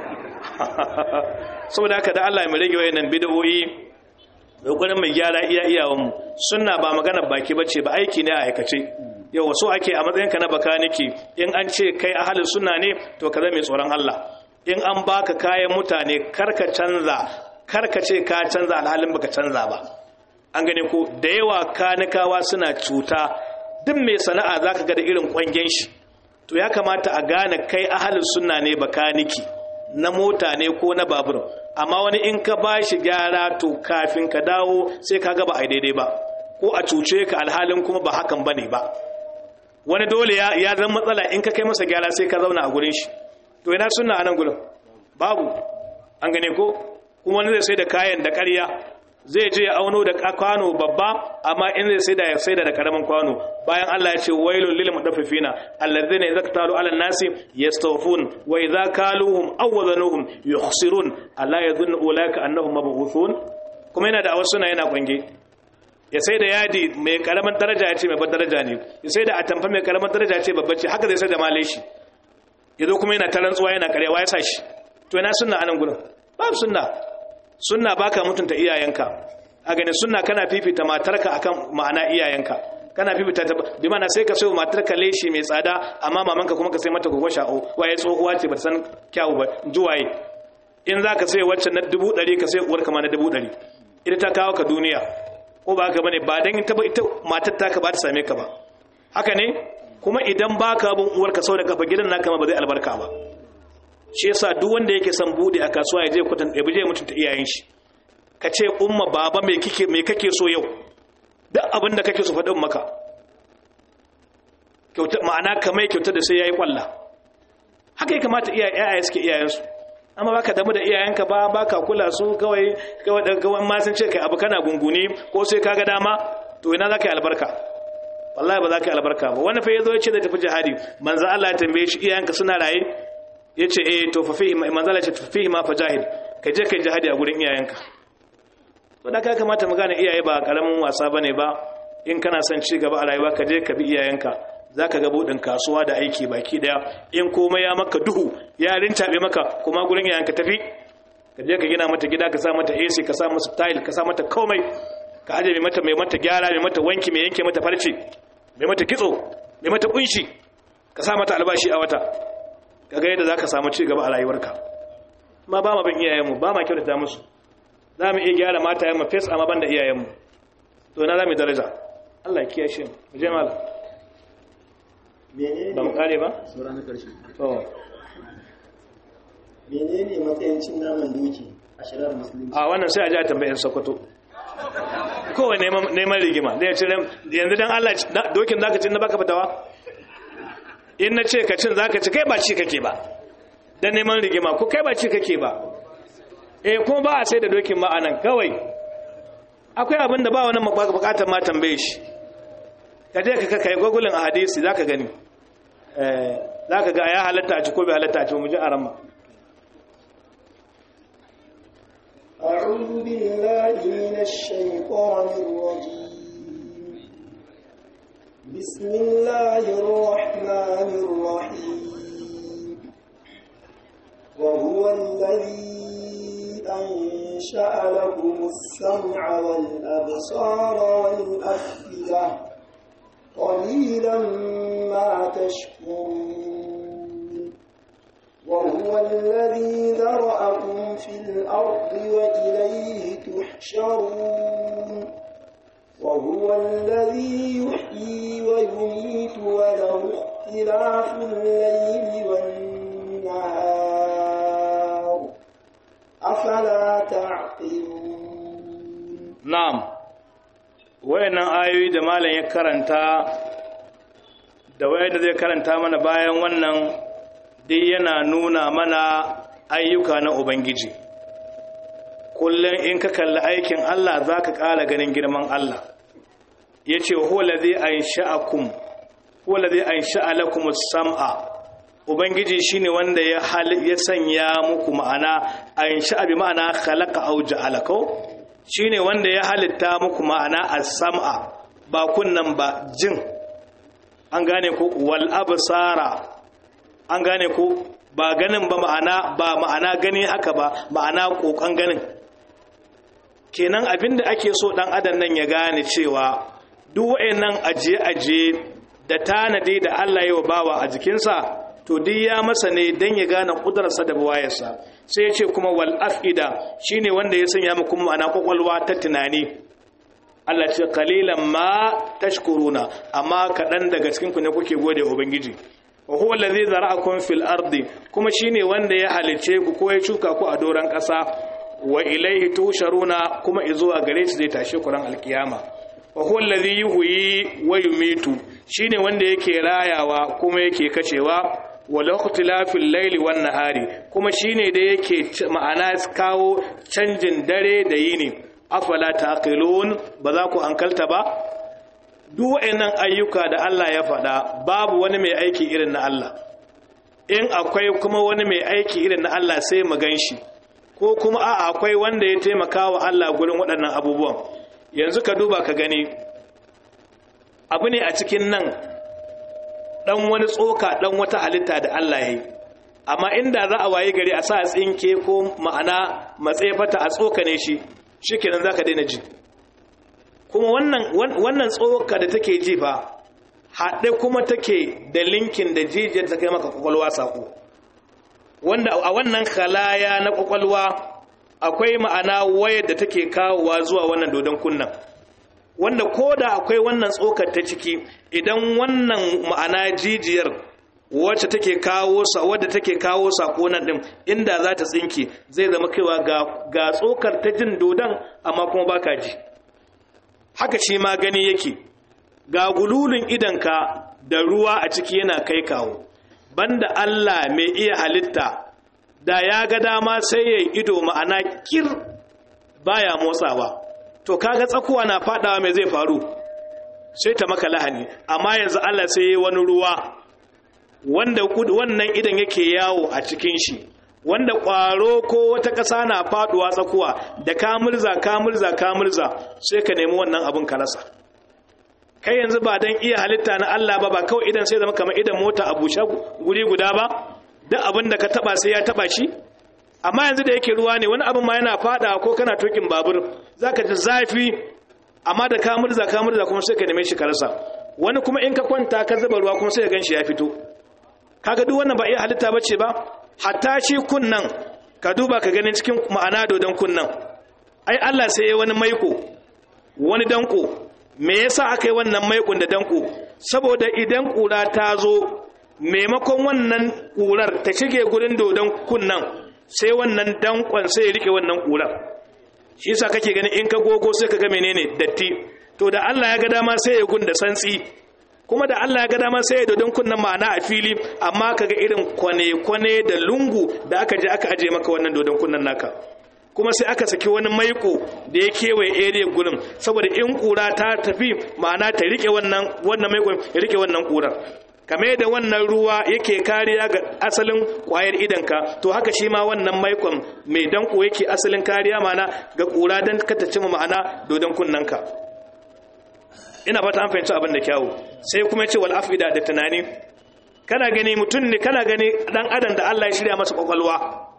saboda haka da Allah ya mu rage wayannan bidoyi kokarin mai gyara iya iyawan mu sunna ba magana baki bace ba aiki ne a aikace yau so ake a matsayinka na bakaniki in an ce kai ahalin sunna ne to ka zama mai tsoron Allah in an baka kayan mutane karka canza karka ce ka canza alhalin baka canza ba an gane ko da yawa kanikawa suna cuta duk mai sana'a zaka ga da irin kwangen shi to ya kamata a gane kai ahalin sunna ne bakaniki na mota ne ko na babur amma wani in ka bashi gyara to kafin ka dawo sai ka ga ba a daidai ba ko a cuce ka alhalin kuma ba hakan bane ba wani dole ya zama matsala in ka kai masa gyara sai ka zauna a gurin shi to ina sunna a nan gurin babu an gane ko kuma wani zai sai da kayan da ƙarya zai je ya auno da kwano babba amma in zai sai da ya sai da karamin kwano bayan Allah ya ce wailul lil mutaffifina alladhina idza talu ala nasi yastawfun wa idza kaluhum aw wazanuhum yukhsirun alla yadhunnu ulaka annahum mab'uthun kuma yana da awasuna yana kwange ya sai da yadi mai karamin daraja ya ce mai daraja ne ya sai da atamfa mai karamin daraja ya ce babba ce haka zai sai da maleshi ya zo kuma yana tarantsuwa yana karyawa ya sa shi to yana sunna anan gurin babu sunna sunna baka mutunta iyayenka a gani sunna kana fifita matarka akan ma'ana iyayenka kana fifita ta bi mana sai ka sayo matarka leshi mai tsada amma mamanka kuma ka sai mata gogo sha'o waye tsohuwa ce ba san kyawu ba juwaye in za ka sai wacce na dubu ɗari ka sai uwar kama na dubu ɗari ita ta kawo ka duniya ko ba haka bane ba dan ita ita matar ta ka ba ta same ka ba haka ne kuma idan baka bin uwar ka sau da kafa gidan naka ma ba zai albarka ba shi yasa duk wanda yake son bude a kasuwa ya je kwatan ya je mutunta iyayen shi ka ce umma baba me kike me kake so yau duk abin da kake so faɗin maka kyauta ma'ana kamar kyauta da sai yayi kwalla haka ya kamata iyaye suke iyayensu amma baka damu da iyayenka ba baka kula su kawai kawai kawai ma sun ce kai abu kana gunguni ko sai kaga dama to ina zaka yi albarka wallahi ba za ka yi albarka ba wani fa yazo ya ce da tafi jihadi manzo Allah ya tambaye shi iyayenka suna raye yace eh to fa fihi manzo Allah ya ce fa fihi ma fajahid ka je kai jihadi a gurin iyayenka to da ka kamata mu gane iyaye ba karamin wasa bane ba in kana son ci gaba a rayuwa ka je ka bi iyayenka zaka ga budin kasuwa da aiki baki daya in komai ya maka duhu ya rintabe maka kuma gurin iyayenka tafi ka je ka gina mata gida ka sa mata AC ka sa mata tile ka sa mata komai ka aje mai mata mai mata gyara mai mata wanki mai yanke mata farce mai mata kitso mai mata kunshi ka sa mata albashi a wata ka ga yadda zaka samu ci gaba a rayuwarka ma ba ma bin iyayenmu ba ma kyautata musu za mu iya gyara matayen mu fes amma ban da iyayenmu to na za mu daraja Allah ya kiyashe mu mu je malam menene ba mu kare ba sura na karshe to menene matsayin cin naman doki a shirar musulunci a wannan sai a ji a tambayin sokoto kowai neman rigima da ya ce yanzu don allah dokin za ka ci na baka fitawa in na ce ka cin za ka ci kai ba ci kake ba don neman rigima ko kai ba ci kake ba eh kuma ba a sai da dokin ma anan kawai akwai abin da ba wani bukatar ma tambaye shi ka je ka kai gwagulin a hadisi za ka gani za ka ga ya halatta a ci ko bai halatta a ci mu ji a ramma أعوذ بالله من الشيطان الرجيم بسم الله الرحمن الرحيم وهو الذي أنشأ لكم السمع والأبصار والأفئدة قليلا ما تشكرون وهو الذي ذرأكم في الأرض وإليه تحشرون وهو الذي يحيي ويميت وله اختلاف الليل والنهار أفلا تعقلون na'am wayannan ayoyi da malam ya karanta da wayanda zai karanta mana bayan wannan dai yana nuna mana ayyuka na ubangiji kullum in ka kalli aikin Allah za ka ƙara ganin girman Allah ya ce huwa lazi an sha'akum huwa lazi an sha'alakum sam'a ubangiji shine wanda ya ya sanya muku ma'ana an sha'a bi ma'ana khalaqa aw ja'ala ko shine wanda ya halitta muku ma'ana as-sam'a ba kunnan ba jin an gane ko wal absara an gane ko ba ganin ba ma'ana ba ma'ana gani haka ba ma'ana kokan ganin kenan abinda ake so dan adam nan ya gane cewa duk wayannan ajiye-ajiye da tanadi da Allah ya bawa a jikinsa to duk ya masa ne dan ya gane kudarsa da buwayarsa sai ya ce kuma wal afida shine wanda ya sanya muku ma'ana kwakwalwa ta tunani Allah ce qalilan ma tashkuruna amma kadan daga cikin ku ne kuke gode ubangiji wa huwa allazi zara'akum fil ardi kuma shine wanda ya halice ku ko ya shuka ku a doran kasa wa ilaihi tusharuna kuma izuwa gare shi zai tashe ku ran alkiyama wa huwa allazi yuhyi wa yumitu shine wanda yake rayawa kuma yake kacewa wa ikhtilafil layli wan nahari kuma shine da yake ma'ana kawo canjin dare da yini afala taqilun ba za ku ankalta ba duk wayannan ayyuka da Allah ya faɗa babu wani mai aiki irin na Allah in akwai kuma wani mai aiki irin na Allah sai mu ganshi ko kuma a akwai wanda ya taimaka wa Allah gurin waɗannan abubuwan yanzu ka duba ka gani abu ne a cikin nan ɗan wani tsoka ɗan wata halitta da Allah ya yi amma inda za a waye gari a sa tsinke ko ma'ana matsefata a tsoka ne shi shi kenan za ka daina ji kuma wannan tsoka da take ji fa haɗe kuma take da linkin da jijiyar ta kai maka kwakwalwa saƙo wanda a wannan halaya na kwakwalwa akwai ma'ana wayar da take kawowa zuwa wannan dodon kunnan wanda ko da akwai wannan tsokar ta ciki idan wannan ma'ana jijiyar wacce take kawo sa wadda take kawo sako nan din inda za ta tsinke zai zama kaiwa ga ga tsokar ta jin dodon amma kuma baka ji haka shi ma gani yake ga gululun idanka da ruwa a ciki yana kai kawo banda Allah mai iya halitta da ya ga dama sai ya ido ma'ana kir baya motsawa to kaga tsakuwa na fadawa mai zai faru sai ta maka lahani amma yanzu Allah sai ya wani ruwa wanda wannan idan yake yawo a cikin shi wanda ƙwaro ko wata ƙasa na faɗuwa tsakuwa da ka murza ka murza ka murza sai ka nemi wannan abin ka rasa kai yanzu ba don iya halitta na Allah ba ba kawai idan sai zama kamar idan mota a bushe guri guda ba duk abin da ka taba sai ya taba shi amma yanzu da yake ruwa ne wani abin ma yana fada ko kana tokin babur zaka ji zafi amma da ka murza ka murza kuma sai ka neme shi ka rasa wani kuma in ka kwanta ka zuba ruwa kuma sai ka ganshi ya fito kaga duk wannan ba iya halitta bace ba hatta shi kunnan ka duba ka ganin cikin ma'ana dodon kunnan ai Allah sai ya wani maiko wani danko me yasa aka yi wannan maikon da danko saboda idan kura ta zo maimakon wannan kurar ta shige gurin dodon kunnan sai wannan dankon sai ya rike wannan kurar shi yasa kake gani in ka gogo sai ka ga menene datti to da Allah ya ga dama sai ya gunda santsi kuma da Allah ya ga dama sai ya dodon kunnan ma'ana a fili amma kaga irin kwane-kwane da lungu da aka je aka aje maka wannan dodon kunnan naka kuma sai aka saki wani maiko da ya kewaye area gurin saboda in kura ta tafi ma'ana ta rike wannan wannan maiko ya rike wannan kurar kame da wannan ruwa yake kariya ga asalin kwayar idanka to haka shi ma wannan maikon mai danko yake asalin kariya ma'ana ga kura don kata cima ma'ana dodon kunnanka ina fata an fahimci abin da kyawu sai kuma ce wal afida da tunani kana gani mutum ne kana gani dan adam da Allah ya shirya masa kwakwalwa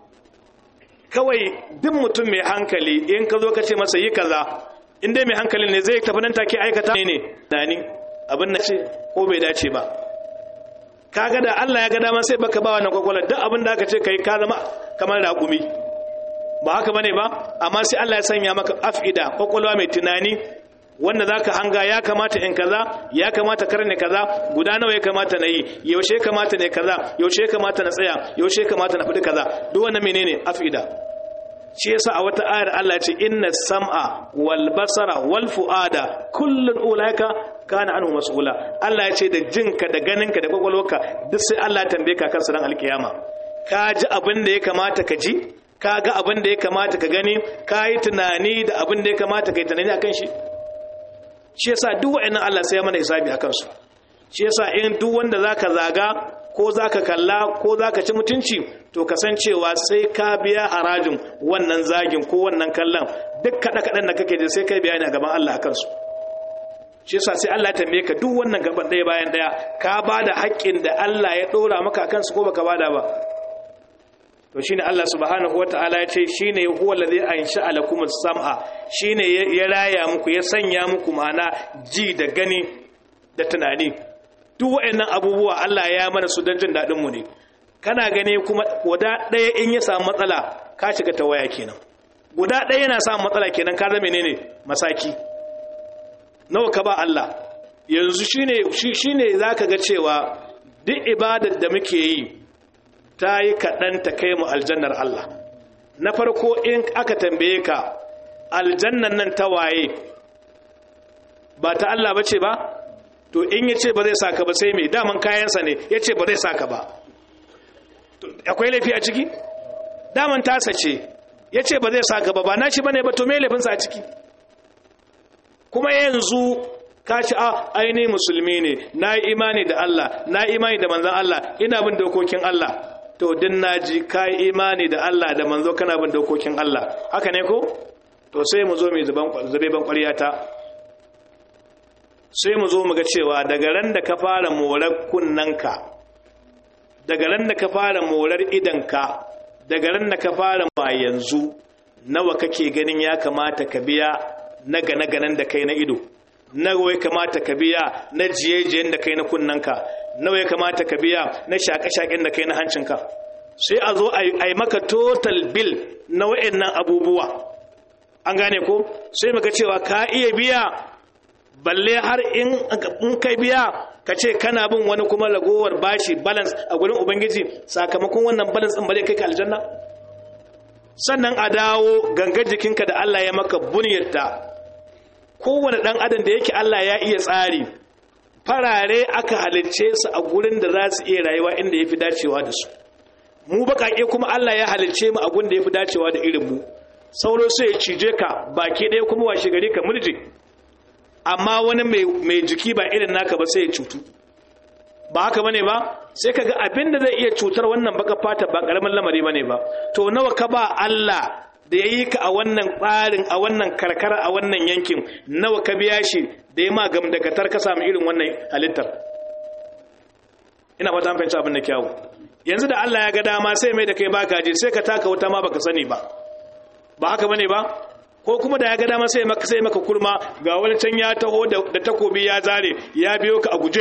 kawai duk mutum mai hankali in ka zo ka ce masa yi kaza in dai mai hankalin ne zai tafi nan take aikata ne ne dani abin na ce ko bai dace ba kaga da Allah ya ga dama sai baka ba wannan kwakwalwa duk abin da aka ce kai ka zama kamar raƙumi ba haka bane ba amma sai Allah ya sanya maka afida kwakwalwa mai tunani wanda zaka hanga ya kamata in kaza ya kamata karne kaza guda nawa ya kamata na yi yaushe ya kamata ne kaza yaushe ya kamata na tsaya yaushe ya kamata na fadi kaza duk wannan menene afida shi yasa a wata ayar Allah ce inna sam'a wal basara wal fuada kullun ulaika kana anhu mas'ula Allah ya ce da jinka da ganinka da kwakwalwarka duk sai Allah ya tambaye ka kansa ran alkiyama ka ji abin da ya kamata ka ji ka ga abin da ya kamata ka gani ka yi tunani da abin da ya kamata ka yi tunani akan shi shi yasa duk wa'annan Allah sai ya mana hisabi akan su shi yasa in duk wanda zaka zaga ko zaka kalla ko zaka ci mutunci to kasancewa sai ka biya harajin wannan zagin ko wannan kallon duk kada kadan da kake ji sai kai bayani a gaban Allah akan su shi yasa sai Allah ya tambaye ka duk wannan gaban ɗaya bayan ɗaya ka bada haƙƙin da Allah ya ɗora maka akan su ko baka bada ba to shine Allah subhanahu wataala ya ce shine huwa allazi ansha'a lakum as-sam'a shine ya raya muku ya sanya muku mana ji da gani da tunani duk waɗannan abubuwa Allah ya mana su don jin daɗin mu ne kana gani kuma guda ɗaya in ya samu matsala ka shiga ta waya kenan guda ɗaya yana samun matsala kenan ka zama menene masaki nawa ka ba Allah yanzu shine shine zaka ga cewa duk ibadar da muke yi ta yi kaɗan ta kai mu aljannar Allah na farko in aka tambaye ka aljannan nan ta waye ba ta Allah ba ce ba to in ya ce ba zai saka ba sai mai daman kayansa ne ya ce ba zai saka ba akwai laifi a ciki daman tasa ce ya ce ba zai saka ba ba na shi ba ne ba to mai laifinsa a ciki kuma yanzu ka ci a aini musulmi ne na yi imani da Allah na yi imani da manzan Allah ina bin dokokin Allah to din naji kai imani da Allah da manzo kana bin dokokin Allah haka ne ko to sai mu zo mu zuban zube ban ƙwaryata sai mu zo mu ga cewa daga ran da ka fara morar kunnanka daga ran da ka fara morar idanka daga ran da ka fara ma yanzu nawa kake ganin ya kamata ka biya na gane ganen da kai na ido nawa ya kamata ka biya na jiyejiyen da kai na kunnanka nawa ya kamata ka biya na shaƙe-shaƙen da kai na hancinka sai a zo a yi maka total bill na wa'annan abubuwa an gane ko sai maka cewa ka iya biya balle har in kai biya ka ce kana bin wani kuma ragowar bashi balance a gurin ubangiji sakamakon wannan balance ɗin bale kai ka aljanna sannan a dawo gangar jikinka da Allah ya maka bunyarta kowane ɗan adam da yake Allah ya iya tsari farare aka halicce su a gurin da za su iya rayuwa inda ya fi dacewa da su mu baƙaƙe kuma Allah ya halicce mu a gurin da ya fi dacewa da irin mu sauro sai ya cije ka baki ɗaya kuma washe gari ka murje amma wani mai jiki ba irin naka ba sai ya cutu ba haka bane ba sai kaga abin da zai iya cutar wannan baka fata ba karamin lamari bane ba to nawa ka ba Allah da yayi ka a wannan tsarin a wannan karkara a wannan yankin nawa ka biya shi da ya ma gamdakatar ka samu irin wannan halittar ina fata an fahimci abin da kyawu yanzu da Allah ya ga dama sai mai da kai baka je sai ka taka wuta ma baka sani ba ba haka bane ba ko kuma da ya ga dama sai maka sai maka kurma ga wani can ya taho da takobi ya zare ya biyo ka a guje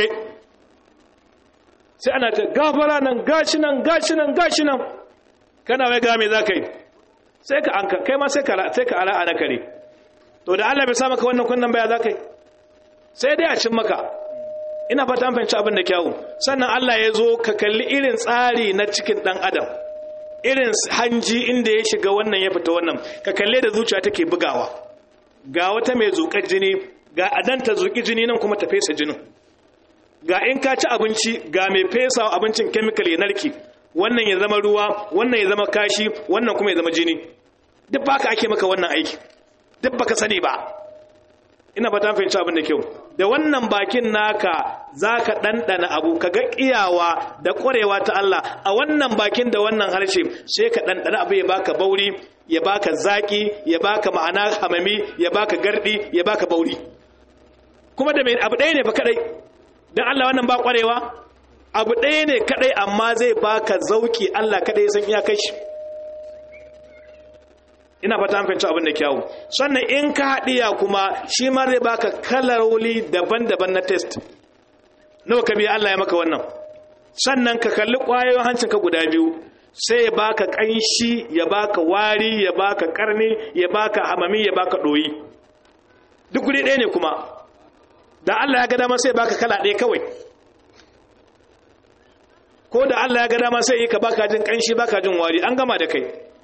sai ana ta gafara nan gashi nan gashi nan gashi nan kana wai ga me za ka yi sai ka anka kai ma sai ka sai ka ala ana kare to da Allah bai sa maka wannan kunnan baya za ka yi sai dai a cin maka ina fata an fahimci abin da kyawu sannan Allah ya zo ka kalli irin tsari na cikin dan adam irin hanji inda ya shiga wannan ya fita wannan ka kalle da zuciya take bugawa ga wata mai zuƙar jini ga adan ta zuƙi jini nan kuma ta fesa jinin ga in ka ci abinci ga mai fesa abincin chemical ya narki wannan ya zama ruwa wannan ya zama kashi wannan kuma ya zama jini duk baka ake maka wannan aiki duk baka sani ba ina ba ta fahimci abin da kyau da wannan bakin naka za ka ɗanɗana abu ka ga ƙiyawa da ƙwarewa ta Allah a wannan bakin da wannan harshe sai ka ɗanɗana abu ya baka bauri ya baka zaƙi ya baka ma'ana hamami ya baka gardi ya baka bauri kuma da mai abu ɗaya ne fa kaɗai don Allah wannan ba ƙwarewa abu ɗaya ne kaɗai amma zai baka zauki Allah kaɗai san iya kai shi ina fata an fahimci abin da kyawu sannan in ka haɗiya kuma shi ma zai baka kalaroli daban-daban na test nawa ka biya Allah ya maka wannan sannan ka kalli ƙwayoyin hancin ka guda biyu sai ya baka ƙanshi ya baka wari ya baka ƙarni ya baka hamami ya baka ɗoyi duk guri ɗaya ne kuma da Allah ya ga dama sai baka kala ɗaya kawai ko da Allah ya ga dama sai yi ka baka jin ƙanshi baka jin wari an gama da kai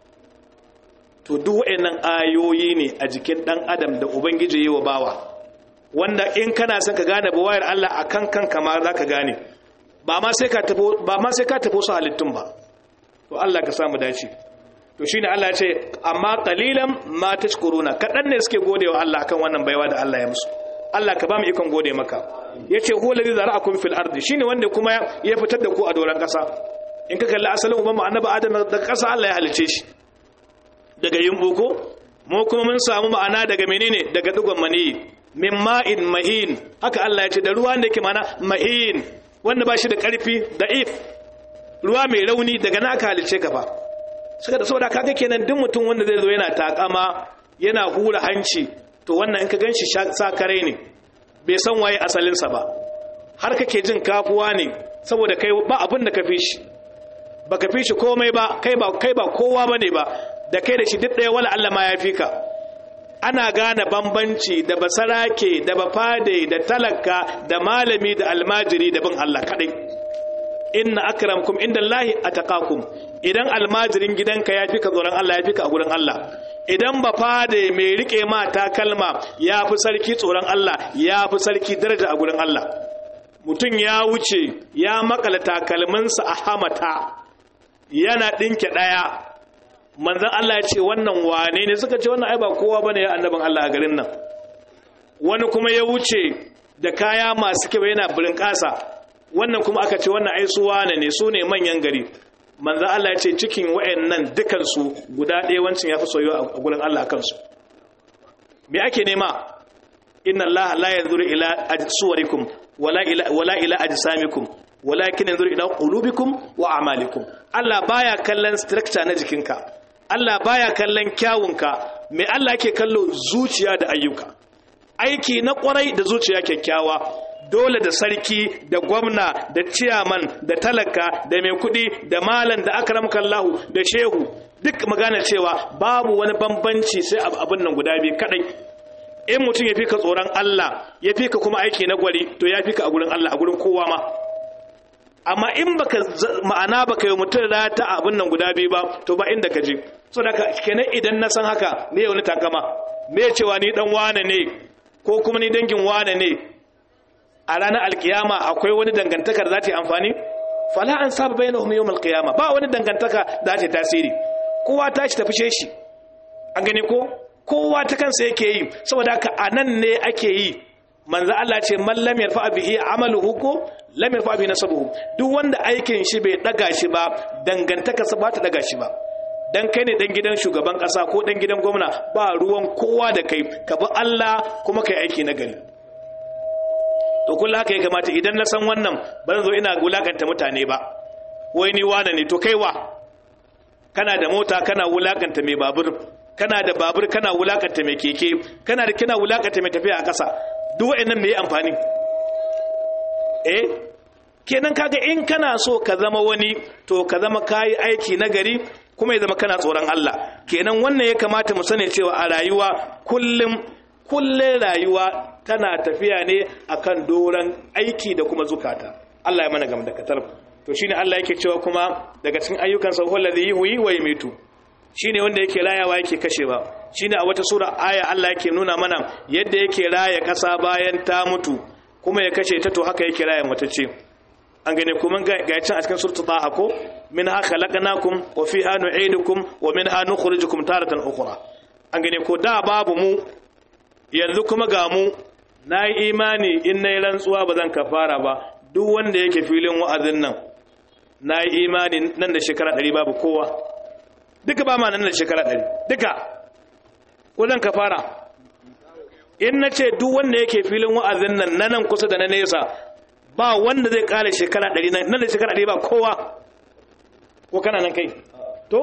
to duk waɗannan ayoyi ne a jikin ɗan adam da ubangiji yi wa bawa wanda in kana son ka gane bawayar Allah a kan kanka ma za ka gane ba ma sai ka tafi su halittun ba to Allah ka samu dace to shine Allah ya ce amma qalilan ma tashkuruna kadan ne suke godewa Allah akan wannan baiwa da Allah ya musu Allah ka ba mu ikon gode maka yace huwa allazi zara'akum fil ardi shine wanda kuma ya fitar da ku a doran kasa in ka kalli asalin uban mu annabi adam da kasa Allah ya halice shi daga yin boko mu kuma mun samu ma'ana daga menene daga dugon maniyi min ma'in mahin haka Allah ya ce da ruwa da ke mana mahin wanda ba shi da karfi da if ruwa mai rauni daga na aka halice ka fa suka da saboda kaga kenan duk mutum wanda zai zo yana takama yana hura hanci to wannan in ka ganshi sakare ne bai san waye asalinsa ba har kake jin kafuwa ne saboda kai ba abin da ka fi shi baka fi shi komai ba kai ba kai ba kowa bane ba da kai da shi duk ɗaya wala Allah ma ya fi ka ana gane bambanci da basarake da bafade da talaka da malami da almajiri da bin Allah kadai inna akramkum indallahi ataqakum idan almajirin gidanka ya fi ka tsoron Allah ya fi ka a gurin Allah idan bafade mai rike ma takalma ya fi sarki tsoron Allah ya fi sarki daraja a gurin Allah mutum ya wuce ya makala takalminsa a hamata yana ɗinke ɗaya manzan Allah ya ce wannan wane ne suka ce wannan ai ba kowa bane ya annabin Allah a garin nan wani kuma ya wuce da kaya masu kyau yana birin ƙasa wannan kuma aka ce wannan ai su wane ne su ne manyan gari manzan Allah ya ce cikin wayannan dukan su guda ɗaya wancin ya fi soyuwa a gurin Allah kansu me ake nema inna Allah la yanzuru ila suwarikum wala ila wala ila ajsamikum walakin yanzuru ila qulubikum wa a'malikum Allah baya kallon structure na jikinka Allah baya kallon kyawunka mai Allah yake kallo zuciya da ayyuka aiki na kwarai da zuciya kyakkyawa dole da sarki da gwamna da ciyaman da talaka da mai kudi da malam da akramka Allah da shehu duk magana cewa babu wani bambanci sai abin nan guda biyu kadai in mutum ya fika tsoron Allah ya fika kuma aiki na gwari to ya fika a gurin Allah a gurin kowa ma amma in baka ma'ana baka yi mutum rata abin nan guda biyu ba to ba inda ka je so da kenan idan na san haka me wani takama me cewa ni dan wane ne ko kuma ni dangin wane ne a ranar alkiyama akwai wani dangantakar za ta yi amfani fala an saba bayyana hu yawmal qiyama ba wani dangantaka za ta tasiri kowa ta shi tafi shi an gani ko kowa ta kansa yake yi saboda haka anan ne ake yi manzo Allah ce man lam yarfa bihi amaluhu ko lam yarfa bihi nasabuhu duk wanda aikin shi bai daga shi ba dangantaka sa ba ta daga shi ba dan kai ne dan gidan shugaban kasa ko dan gidan gwamna ba ruwan kowa da kai ka bi Allah kuma kai aiki na gari to kullu haka ya kamata idan na san wannan ban zo ina wulakanta mutane ba wai ni wane ne to kai wa kana da mota kana wulakanta mai babur kana da babur kana wulakanta mai keke kana da kina wulakanta mai tafiya a ƙasa duk wa'annan me amfani eh kenan kaga in kana so ka zama wani to ka zama kayi aiki na gari kuma ya zama kana tsoron Allah kenan wannan ya kamata mu sani cewa a rayuwa kullum kullum rayuwa tana tafiya ne akan doran aiki da kuma zukata Allah ya mana gam da katar to shine Allah yake cewa kuma daga cikin ayyukan sa wallazi yuhyi wa yumitu shine wanda yake rayawa yake kashewa shine a wata sura aya Allah yake nuna mana yadda yake raya kasa bayan ta mutu kuma ya kashe ta to haka yake raya mutacce an gane kuma ga can a cikin suratul taha ko minha khalaqnakum wa fiha nu'idukum wa minha nukhrijukum taratan ukhra an gane ko da babu mu yanzu kuma ga mu nayi imani in nayi rantsuwa ba zan kafara ba duk wanda yake filin wa'azin nan nayi imani nan da shekara 100 babu kowa duka ba ma nan da shekara 100 duka ko zan kafara in nace duk wanda yake filin wa'azin nan nan kusa da na nesa ba wanda zai kare shekara ɗari nan da shekara ɗari ba kowa ko kana nan kai to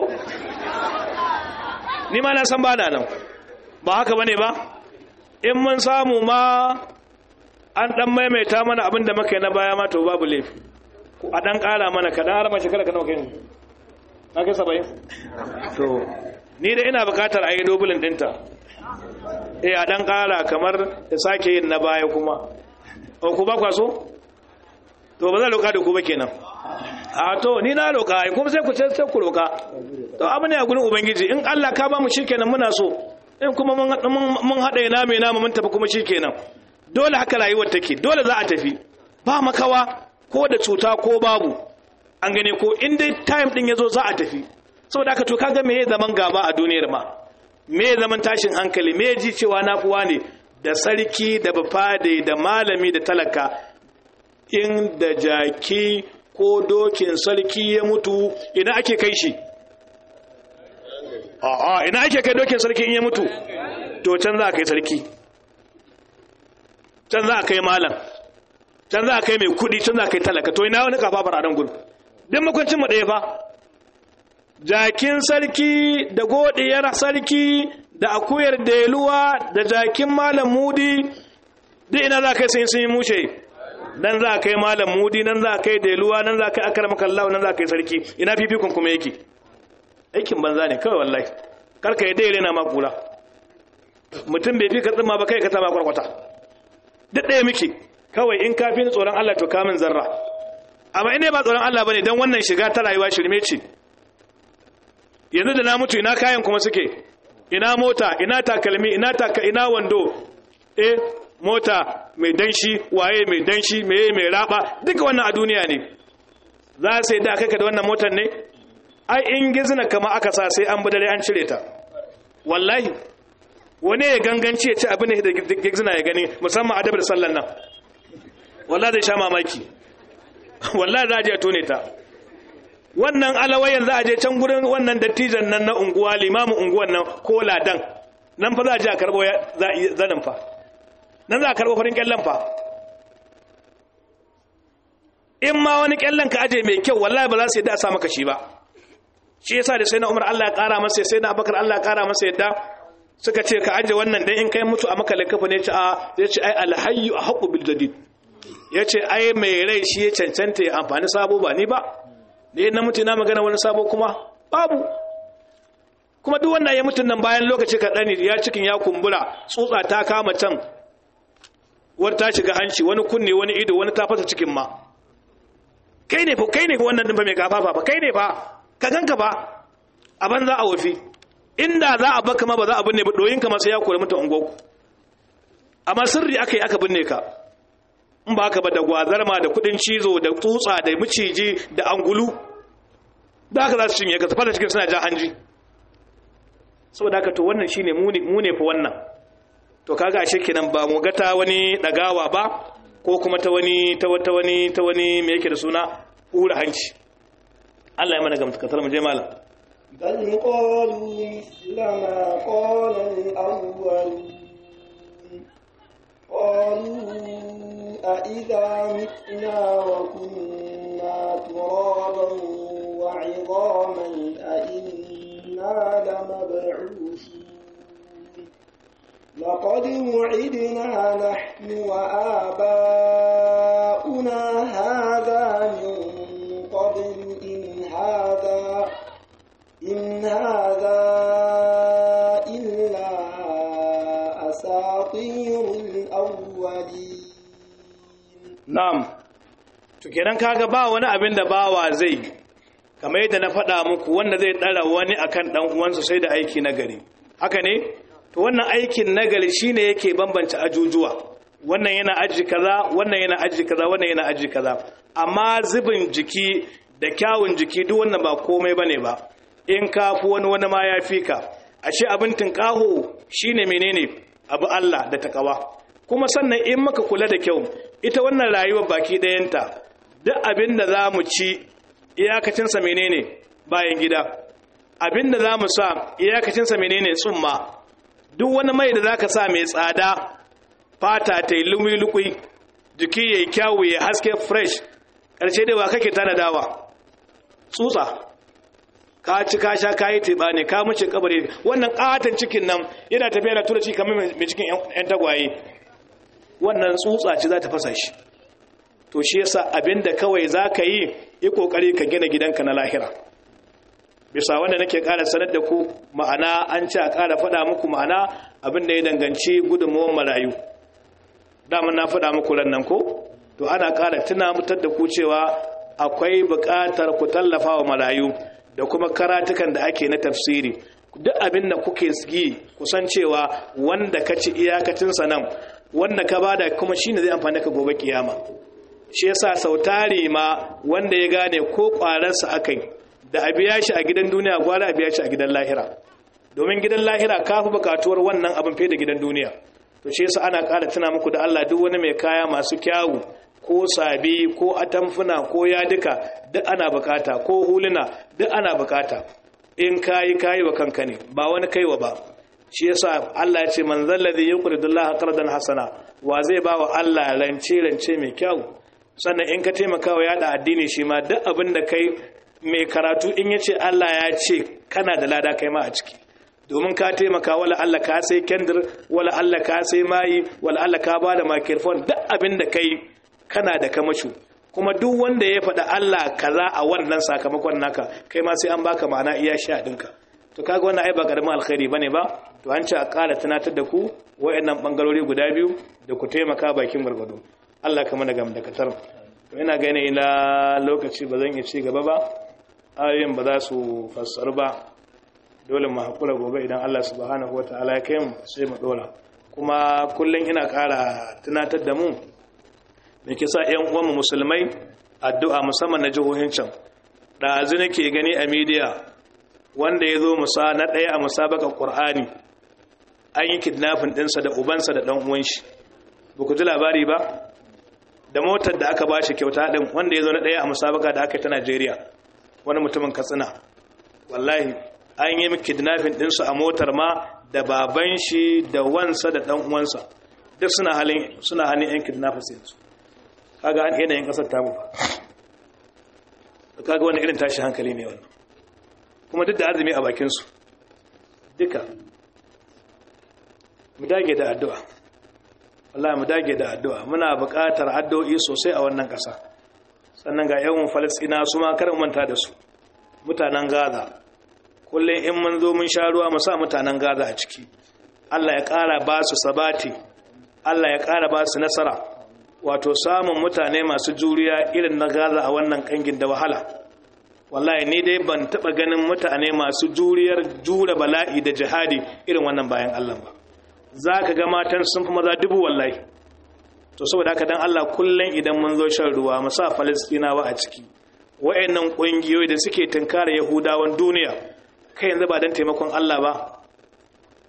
ni ma na san ba na nan ba haka bane ba in mun samu ma an ɗan maimaita mana abin da muka yi na baya ma to babu laifi a ɗan ƙara mana ka ɗan harama shekara ka nawa kai na kai saba'in to ni da ina buƙatar a yi dobulin ɗinta eh a ɗan ƙara kamar da sake yin na baya kuma ku ba kwa so to ba zan roƙa da ku ba kenan a to ni na roƙa ai kuma sai ku ce sai ku roƙa to abu ne a gurin ubangiji in Allah ka ba mu shikenan muna so in kuma mun mun hada ina mai namu mun tafi kuma shikenan dole haka rayuwar take dole za a tafi ba makawa ko da cuta ko babu an gane ko in dai time din yazo za a tafi saboda haka to kaga me zaman gaba a duniyar ma me zaman tashin hankali me ji cewa na fuwa ne da sarki da bafade da malami da talaka in da jaki ko dokin sarki ya mutu ina ake kai shi a'a ina ake kai dokin sarki in ya mutu to can za a kai sarki can za a kai malam can za a kai mai kudi can za a kai talaka to ina wani kafafar a nan gudu din makwancin ɗaya fa jakin sarki da godiyar sarki da akuyar deluwa da jakin malam mudi duk ina za a kai sai sun yi mushe nan za a kai malam mudi nan za a kai deluwa nan za a kai akar makallawa nan za a kai sarki ina fifikon kuma yake aikin banza ne kawai wallahi karka yi daidai na makula mutum bai fi ka tsima ba kai ka taba kwarkwata duk ɗaya muke kawai in kafin tsoron Allah to kamin zarra amma ina ba tsoron Allah bane dan wannan shiga ta rayuwa shirme ce yanzu da na mutu ina kayan kuma suke ina mota ina takalmi ina taka ina wando eh mota mai danshi waye mai danshi meye mai raba duka wannan a duniya ne za sai da kai ka da wannan motar ne ai in gizna kama aka sa sai an budare an cire ta wallahi wani ya ganganci ya ci abin da gizna ya gani musamman adab da sallan nan wallahi zai sha mamaki wallahi za a je tone ta wannan alawayan za a je can gurin wannan dattijan nan na unguwa limamin unguwan nan ko ladan nan fa za a je a karbo zanin fa nan za a karbo farin kyallen fa in ma wani kyallen ka aje mai kyau wallahi ba za su yadda a sa maka shi ba shi yasa da sai na umar Allah ya kara masa sai na abakar Allah ya kara masa yadda suka ce ka aje wannan dan in kai mutu a maka lakafa ne ce a ya ce ai alhayyu a haqqu bil jadid ya ce ai mai rai shi ya cancanta ya amfani sabo ba ni ba ne na mutu na magana wani sabo kuma babu kuma duk wanda ya mutun nan bayan lokaci kaɗan ya cikin ya kumbura tsutsa ta kama can wani ta shiga hanci wani kunne wani ido wani ta fasa cikin ma kai ne kai ne wannan din fa mai kafafa ba kai ne fa ka ganka ba a banza a wafi inda za a baka ma ba za a binne ba doyin ka ma sai ya kore mutu ungoku amma sirri aka yi aka binne ka in ba haka ba da gwazarma da kudin cizo da tsutsa da miciji da angulu da haka za su cinye ka su fata cikin suna ja hanji saboda haka to wannan shine mu ne fa wannan to kaga ashe kenan ba mu ga ta wani dagawa ba ko kuma ta wani ta wata wani ta wani me yake da suna hura hanci Allah ya mana gamtakatar mu je malam بل قالوا مثل ما قال الأولون قالوا أإذا متنا وكنا ترابا وعظاما أإنا لمبعوثون لقد وعدنا نحن وآباؤنا هذا من قبل إن هذا إن هذا إلا أساطير الأولين na'am to kenan kaga ba wani abin da bawa zai kamar yadda na faɗa muku wanda zai ɗara wani akan ɗan uwansa sai da aiki nagari haka ne to wannan aikin nagari shine yake bambance ajujuwa wannan yana aji kaza wannan yana aji kaza wannan yana aji kaza amma zubin jiki da kyawun jiki duk wannan ba komai bane ba in ka fi wani wani ma ya fi ka ashe abin tinkaho shine menene abu Allah da takawa kuma sannan in maka kula da kyau ita wannan rayuwar baki ɗayanta duk abin da za mu ci iyakacinsa menene bayan gida abin da za mu sa iyakacinsa menene tsumma duk wani mai da za ka sa mai tsada fata ta yi lumi-lukui jiki ya yi kyawu ya haske fresh ƙarshe da wa kake tanadawa tsutsa ka ci ka sha ka yi teɓa ne ka mace kabari wannan ƙaton cikin nan yana tafiya da tura ci kamar mai cikin 'yan tagwaye wannan tsutsa ce za ta fasa shi to shi yasa abinda kawai za ka yi yi ƙoƙari ka gina gidanka na lahira bisa wanda nake ƙara sanar da ku ma'ana an ce a ƙara faɗa muku ma'ana abinda ya danganci gudunmawar marayu daman na faɗa muku nan ko to ana ƙara tuna mutar da ku cewa akwai buƙatar ku tallafa wa marayu da kuma karatukan da ake na tafsiri duk abin da kuke yi kusan cewa wanda ka ci iyakacinsa nan wanda ka bada kuma shine zai amfani ka gobe kiyama shi yasa sautari ma wanda ya gane ko kwararsa akai da a biya shi a gidan duniya gwara a biya shi a gidan lahira domin gidan lahira ka fi bukatuwar wannan abin fiye da gidan duniya to shi yasa ana ƙara tuna muku da Allah duk wani mai kaya masu kyawu ko sabi ko atamfuna ko yaduka duk ana bukata ko huluna duk ana bukata in kayi kayi wa kanka ne ba wani kaiwa ba shi yasa Allah ya ce man zallazi yuqridullaha qardan hasana wa zai ba wa Allah rance rance mai kyau sannan in ka taimaka wa yada addini shi ma duk abin da kai mai karatu in yace Allah ya ce kana da lada kai ma a ciki domin ka taimaka wala Allah ka sai kendir wala Allah ka sai mayi wala Allah ka bada microphone duk abin da kai kana da kamashu kuma duk wanda ya faɗa Allah kaza a wannan sakamakon naka kai ma sai an baka ma'ana iya sha ɗinka to kaga wannan ai ba karamin alkhairi bane ba to an ce a ƙara tunatar da ku wayannan bangarori guda biyu da ku taimaka bakin gwargwado Allah ka mana gam da katar to ina gane ila lokaci ba zan iya ci gaba ba ayoyin ba za su fassaru ba dole mu hakura gobe idan Allah subhanahu wataala ya kai mu sai mu dora kuma kullun ina ƙara tunatar da mu da ke sa ‘yan uwanmu musulmai addu'a musamman na jihohin can ɗazu nake gani a midiya wanda ya zo musa na ɗaya a musabakar ƙur'ani an yi kidnafin ɗinsa da ubansa da ɗan shi ba ku ji labari ba da motar da aka ba shi kyauta ɗin wanda ya zo na ɗaya a musabaka da aka yi ta najeriya wani mutumin katsina wallahi an yi kidnafin ɗinsu a motar ma da baban shi da wansa da ɗan uwansa duk suna halin suna hannun yan kidnappers yanzu kaga an yanayin kasar tamu ba kaga wani irin tashi hankali ne wannan kuma duk da azumi a bakinsu duka mu dage da addu'a wallahi mu dage da addu'a muna buƙatar addu'o'i sosai a wannan ƙasa sannan ga yawan falastina su ma kar manta da su mutanen gaza kullum in mun zo mun sha ruwa mu sa mutanen gaza a ciki Allah ya ƙara ba su sabati Allah ya ƙara ba su nasara wato samun mutane masu juriya irin na gaza a wannan kangin da wahala wallahi ni dai ban taba ganin mutane masu juriyar jure bala'i da jihadi irin wannan bayan Allah ba zaka ga matan sun fi maza dubu wallahi to saboda haka dan Allah kullun idan mun zo shan ruwa mu sa Falastinawa a ciki wayannan kungiyoyi da suke tunkara Yahudawan duniya kai yanzu ba dan taimakon Allah ba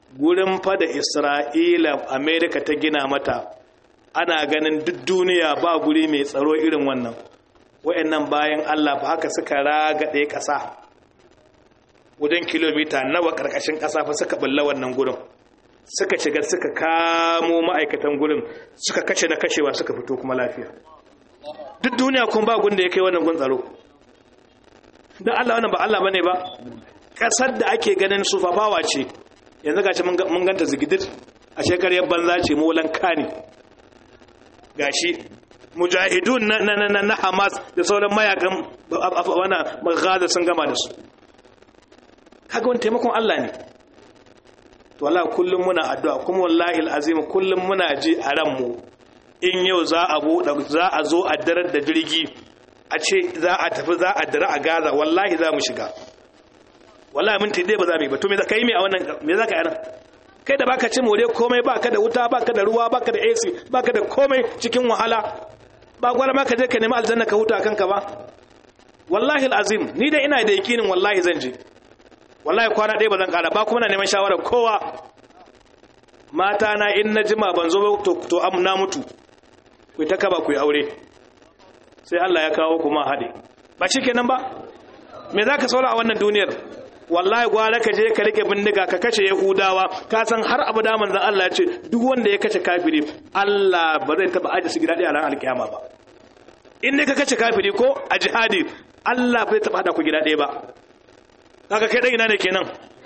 gurin fada isra'ila amerika ta gina mata ana ganin duk duniya ba guri mai tsaro irin wannan wa'annan bayan allah ba haka suka ragaɗe ƙasa wajen kilomita nawa ƙarƙashin ƙasa fa suka bulla wannan gurin suka shiga suka kamo ma'aikatan gurin suka kashe na kashewa suka fito kuma lafiya duk duniya kun ba gun da ya kai wannan gun tsaro don allah wannan ba allah bane ba ƙasar da ake ganin sufafawa ce yanzu gashi mun ganta zigidir a shekariyar banza ce molan kani gashi mujahidun na, na, na, na hamas da sauran mayakan wana gaza sun gama da su kaga wani taimakon allah ne to wallahi kullum muna addu'a kuma wallahi alazim kullum muna ji a ranmu in yau za a buɗe za a zo a darar da jirgi a ce za a tafi za a dara a gaza wallahi za mu shiga wallahi minti dai ba za mu yi ba to me za ka yi me a wannan me za ka yi nan kai da baka ci more komai baka da wuta baka da ruwa baka da AC baka da komai cikin wahala ba gwara ma ka je ka nemi aljanna ka huta kanka ba wallahi alazim ni dai ina da yakinin wallahi zan je wallahi kwana ɗaya ba zan ƙara ba kuma na neman shawarar kowa mata na in na jima ban zo ba to to am na mutu ku ta kaba ku yi aure sai Allah ya kawo kuma haɗe ba shikenan ba me zaka saura a wannan duniyar wallahi gwara ka je ka rike bindiga ka kashe yahudawa ka san har abu da manzon Allah ya ce duk wanda ya kashe kafiri Allah ba zai taba aje su gida ɗaya a ran alkiyama ba in ne ka kashe kafiri ko a jihadi Allah bai taba hada ku gida ɗaya ba kaga kai dan ina ne kenan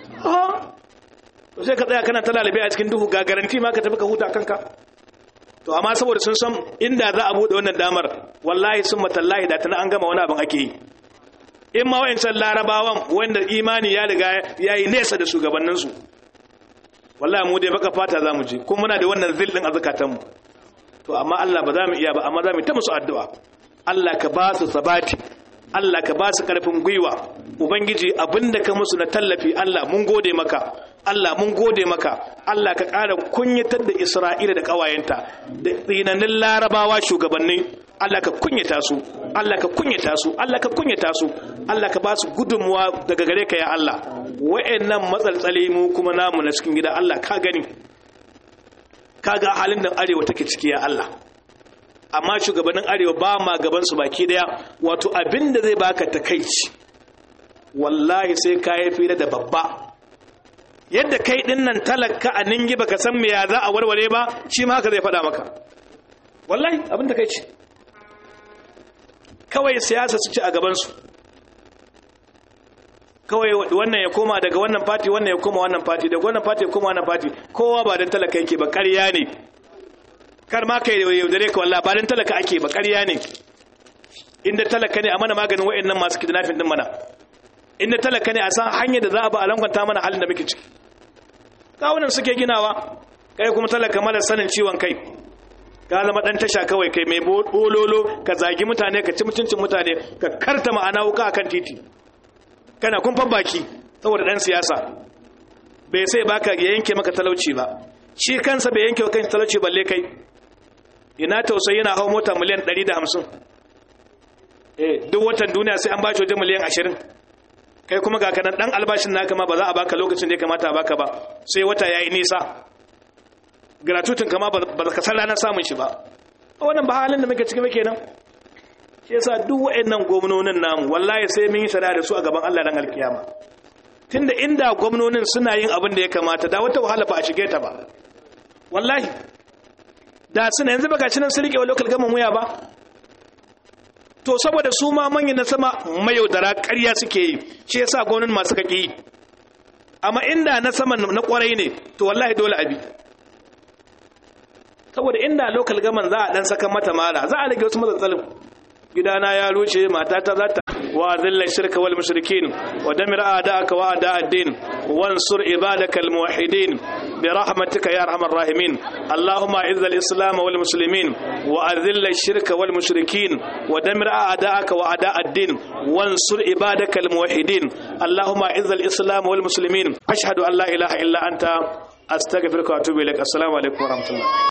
to sai ka tsaya kana ta lalabe a cikin duhu ga garanti ma ka tafi ka huta kanka to amma saboda sun san inda za a bude wannan damar wallahi sun matallahi da tana an gama wani abin ake yi in ma wayancan larabawan wanda imani ya riga ya yi nesa da shugabanninsu wallahi mu dai baka fata za mu je kuma muna da wannan zillin a zukatanmu to amma Allah ba za mu iya ba amma za mu ta musu addu'a Allah ka ba su sabati Allah ka ba su karfin gwiwa ubangiji abinda ka musu na tallafi Allah mun gode maka Allah mun gode maka Allah ka ƙara kunyatar da Isra'ila da ƙawayenta da tsinanin larabawa shugabanni Allah ka kunyata su Allah ka kunyata su Allah ka kunyata su Allah ka ba su gudunmuwa daga gare ka ya Allah wa'annan matsaltsali mu kuma namu na cikin gida Allah ka gani ka ga halin da arewa take ciki ya Allah amma shugabannin arewa ba ma gaban su baki daya wato abin da zai baka takaici wallahi sai ka yi fira da babba yadda kai din nan talaka a ningi baka san me ya za a warware ba shi ma haka zai faɗa maka wallahi abin da kai ce kawai siyasa su ci a gabansu kawai wannan ya koma daga wannan fati wannan ya koma wannan fati daga wannan fati ya koma wannan fati kowa ba don talaka yake ba ƙarya ne kar ma kai yaudare ka wallah ba don talaka ake ba ƙarya ne inda talaka ne a mana maganin wa'annan masu kidnapping din mana inda talaka ne a san hanyar da za a ba a lankwanta mana halin da muke ciki kawunan suke ginawa kai kuma talaka mara sanin ciwon kai ka zama dan tasha kawai kai mai bololo ka zagi mutane ka ci mutuncin mutane ka karta ma'ana wuka akan titi kana kumfan baki saboda dan siyasa bai sai baka ya yanke maka talauci ba shi kansa bai yanke kan talauci balle kai ina tausayi yana hawa mota miliyan 150 eh duk watan duniya sai an bashi wajen miliyan 20 kai kuma ga kanan dan albashin naka ma ba za a baka lokacin da ya kamata a baka ba sai wata yayi nisa gratuitin kama ba ka san ranar samun shi ba wannan ba halin da muke ciki muke nan shi yasa duk waɗannan gwamnonin namu wallahi sai mun yi shari'a da su a gaban Allah dan alkiyama tunda inda gwamnonin suna yin abin da ya kamata da wata wahala ba a shige ta ba wallahi da suna yanzu baka cinan su rike wa local gama muya ba to saboda su ma manyan na sama mayaudara ƙarya suke yi shi yasa gwamnonin masu kake yi amma inda na sama na kwarai ne to wallahi dole abi saboda inda local gaman za a dan saka mata mara za a rage wasu matsatsalin gidana ya rushe matata za ta wa zilla shirka wal mushrikin wa damir a'da'aka wa a'da' ad-din wansur ibadaka al muwahhidin bi rahmatika ya arhamar rahimin allahumma izz al islam wal muslimin wa azil al shirka wal mushrikin wa damir a'da'aka wa a'da' ad-din wansur ibadaka al muwahhidin allahumma izz al islam wal muslimin ashhadu an la ilaha illa anta astaghfiruka wa atubu ilaik assalamu alaikum wa rahmatullah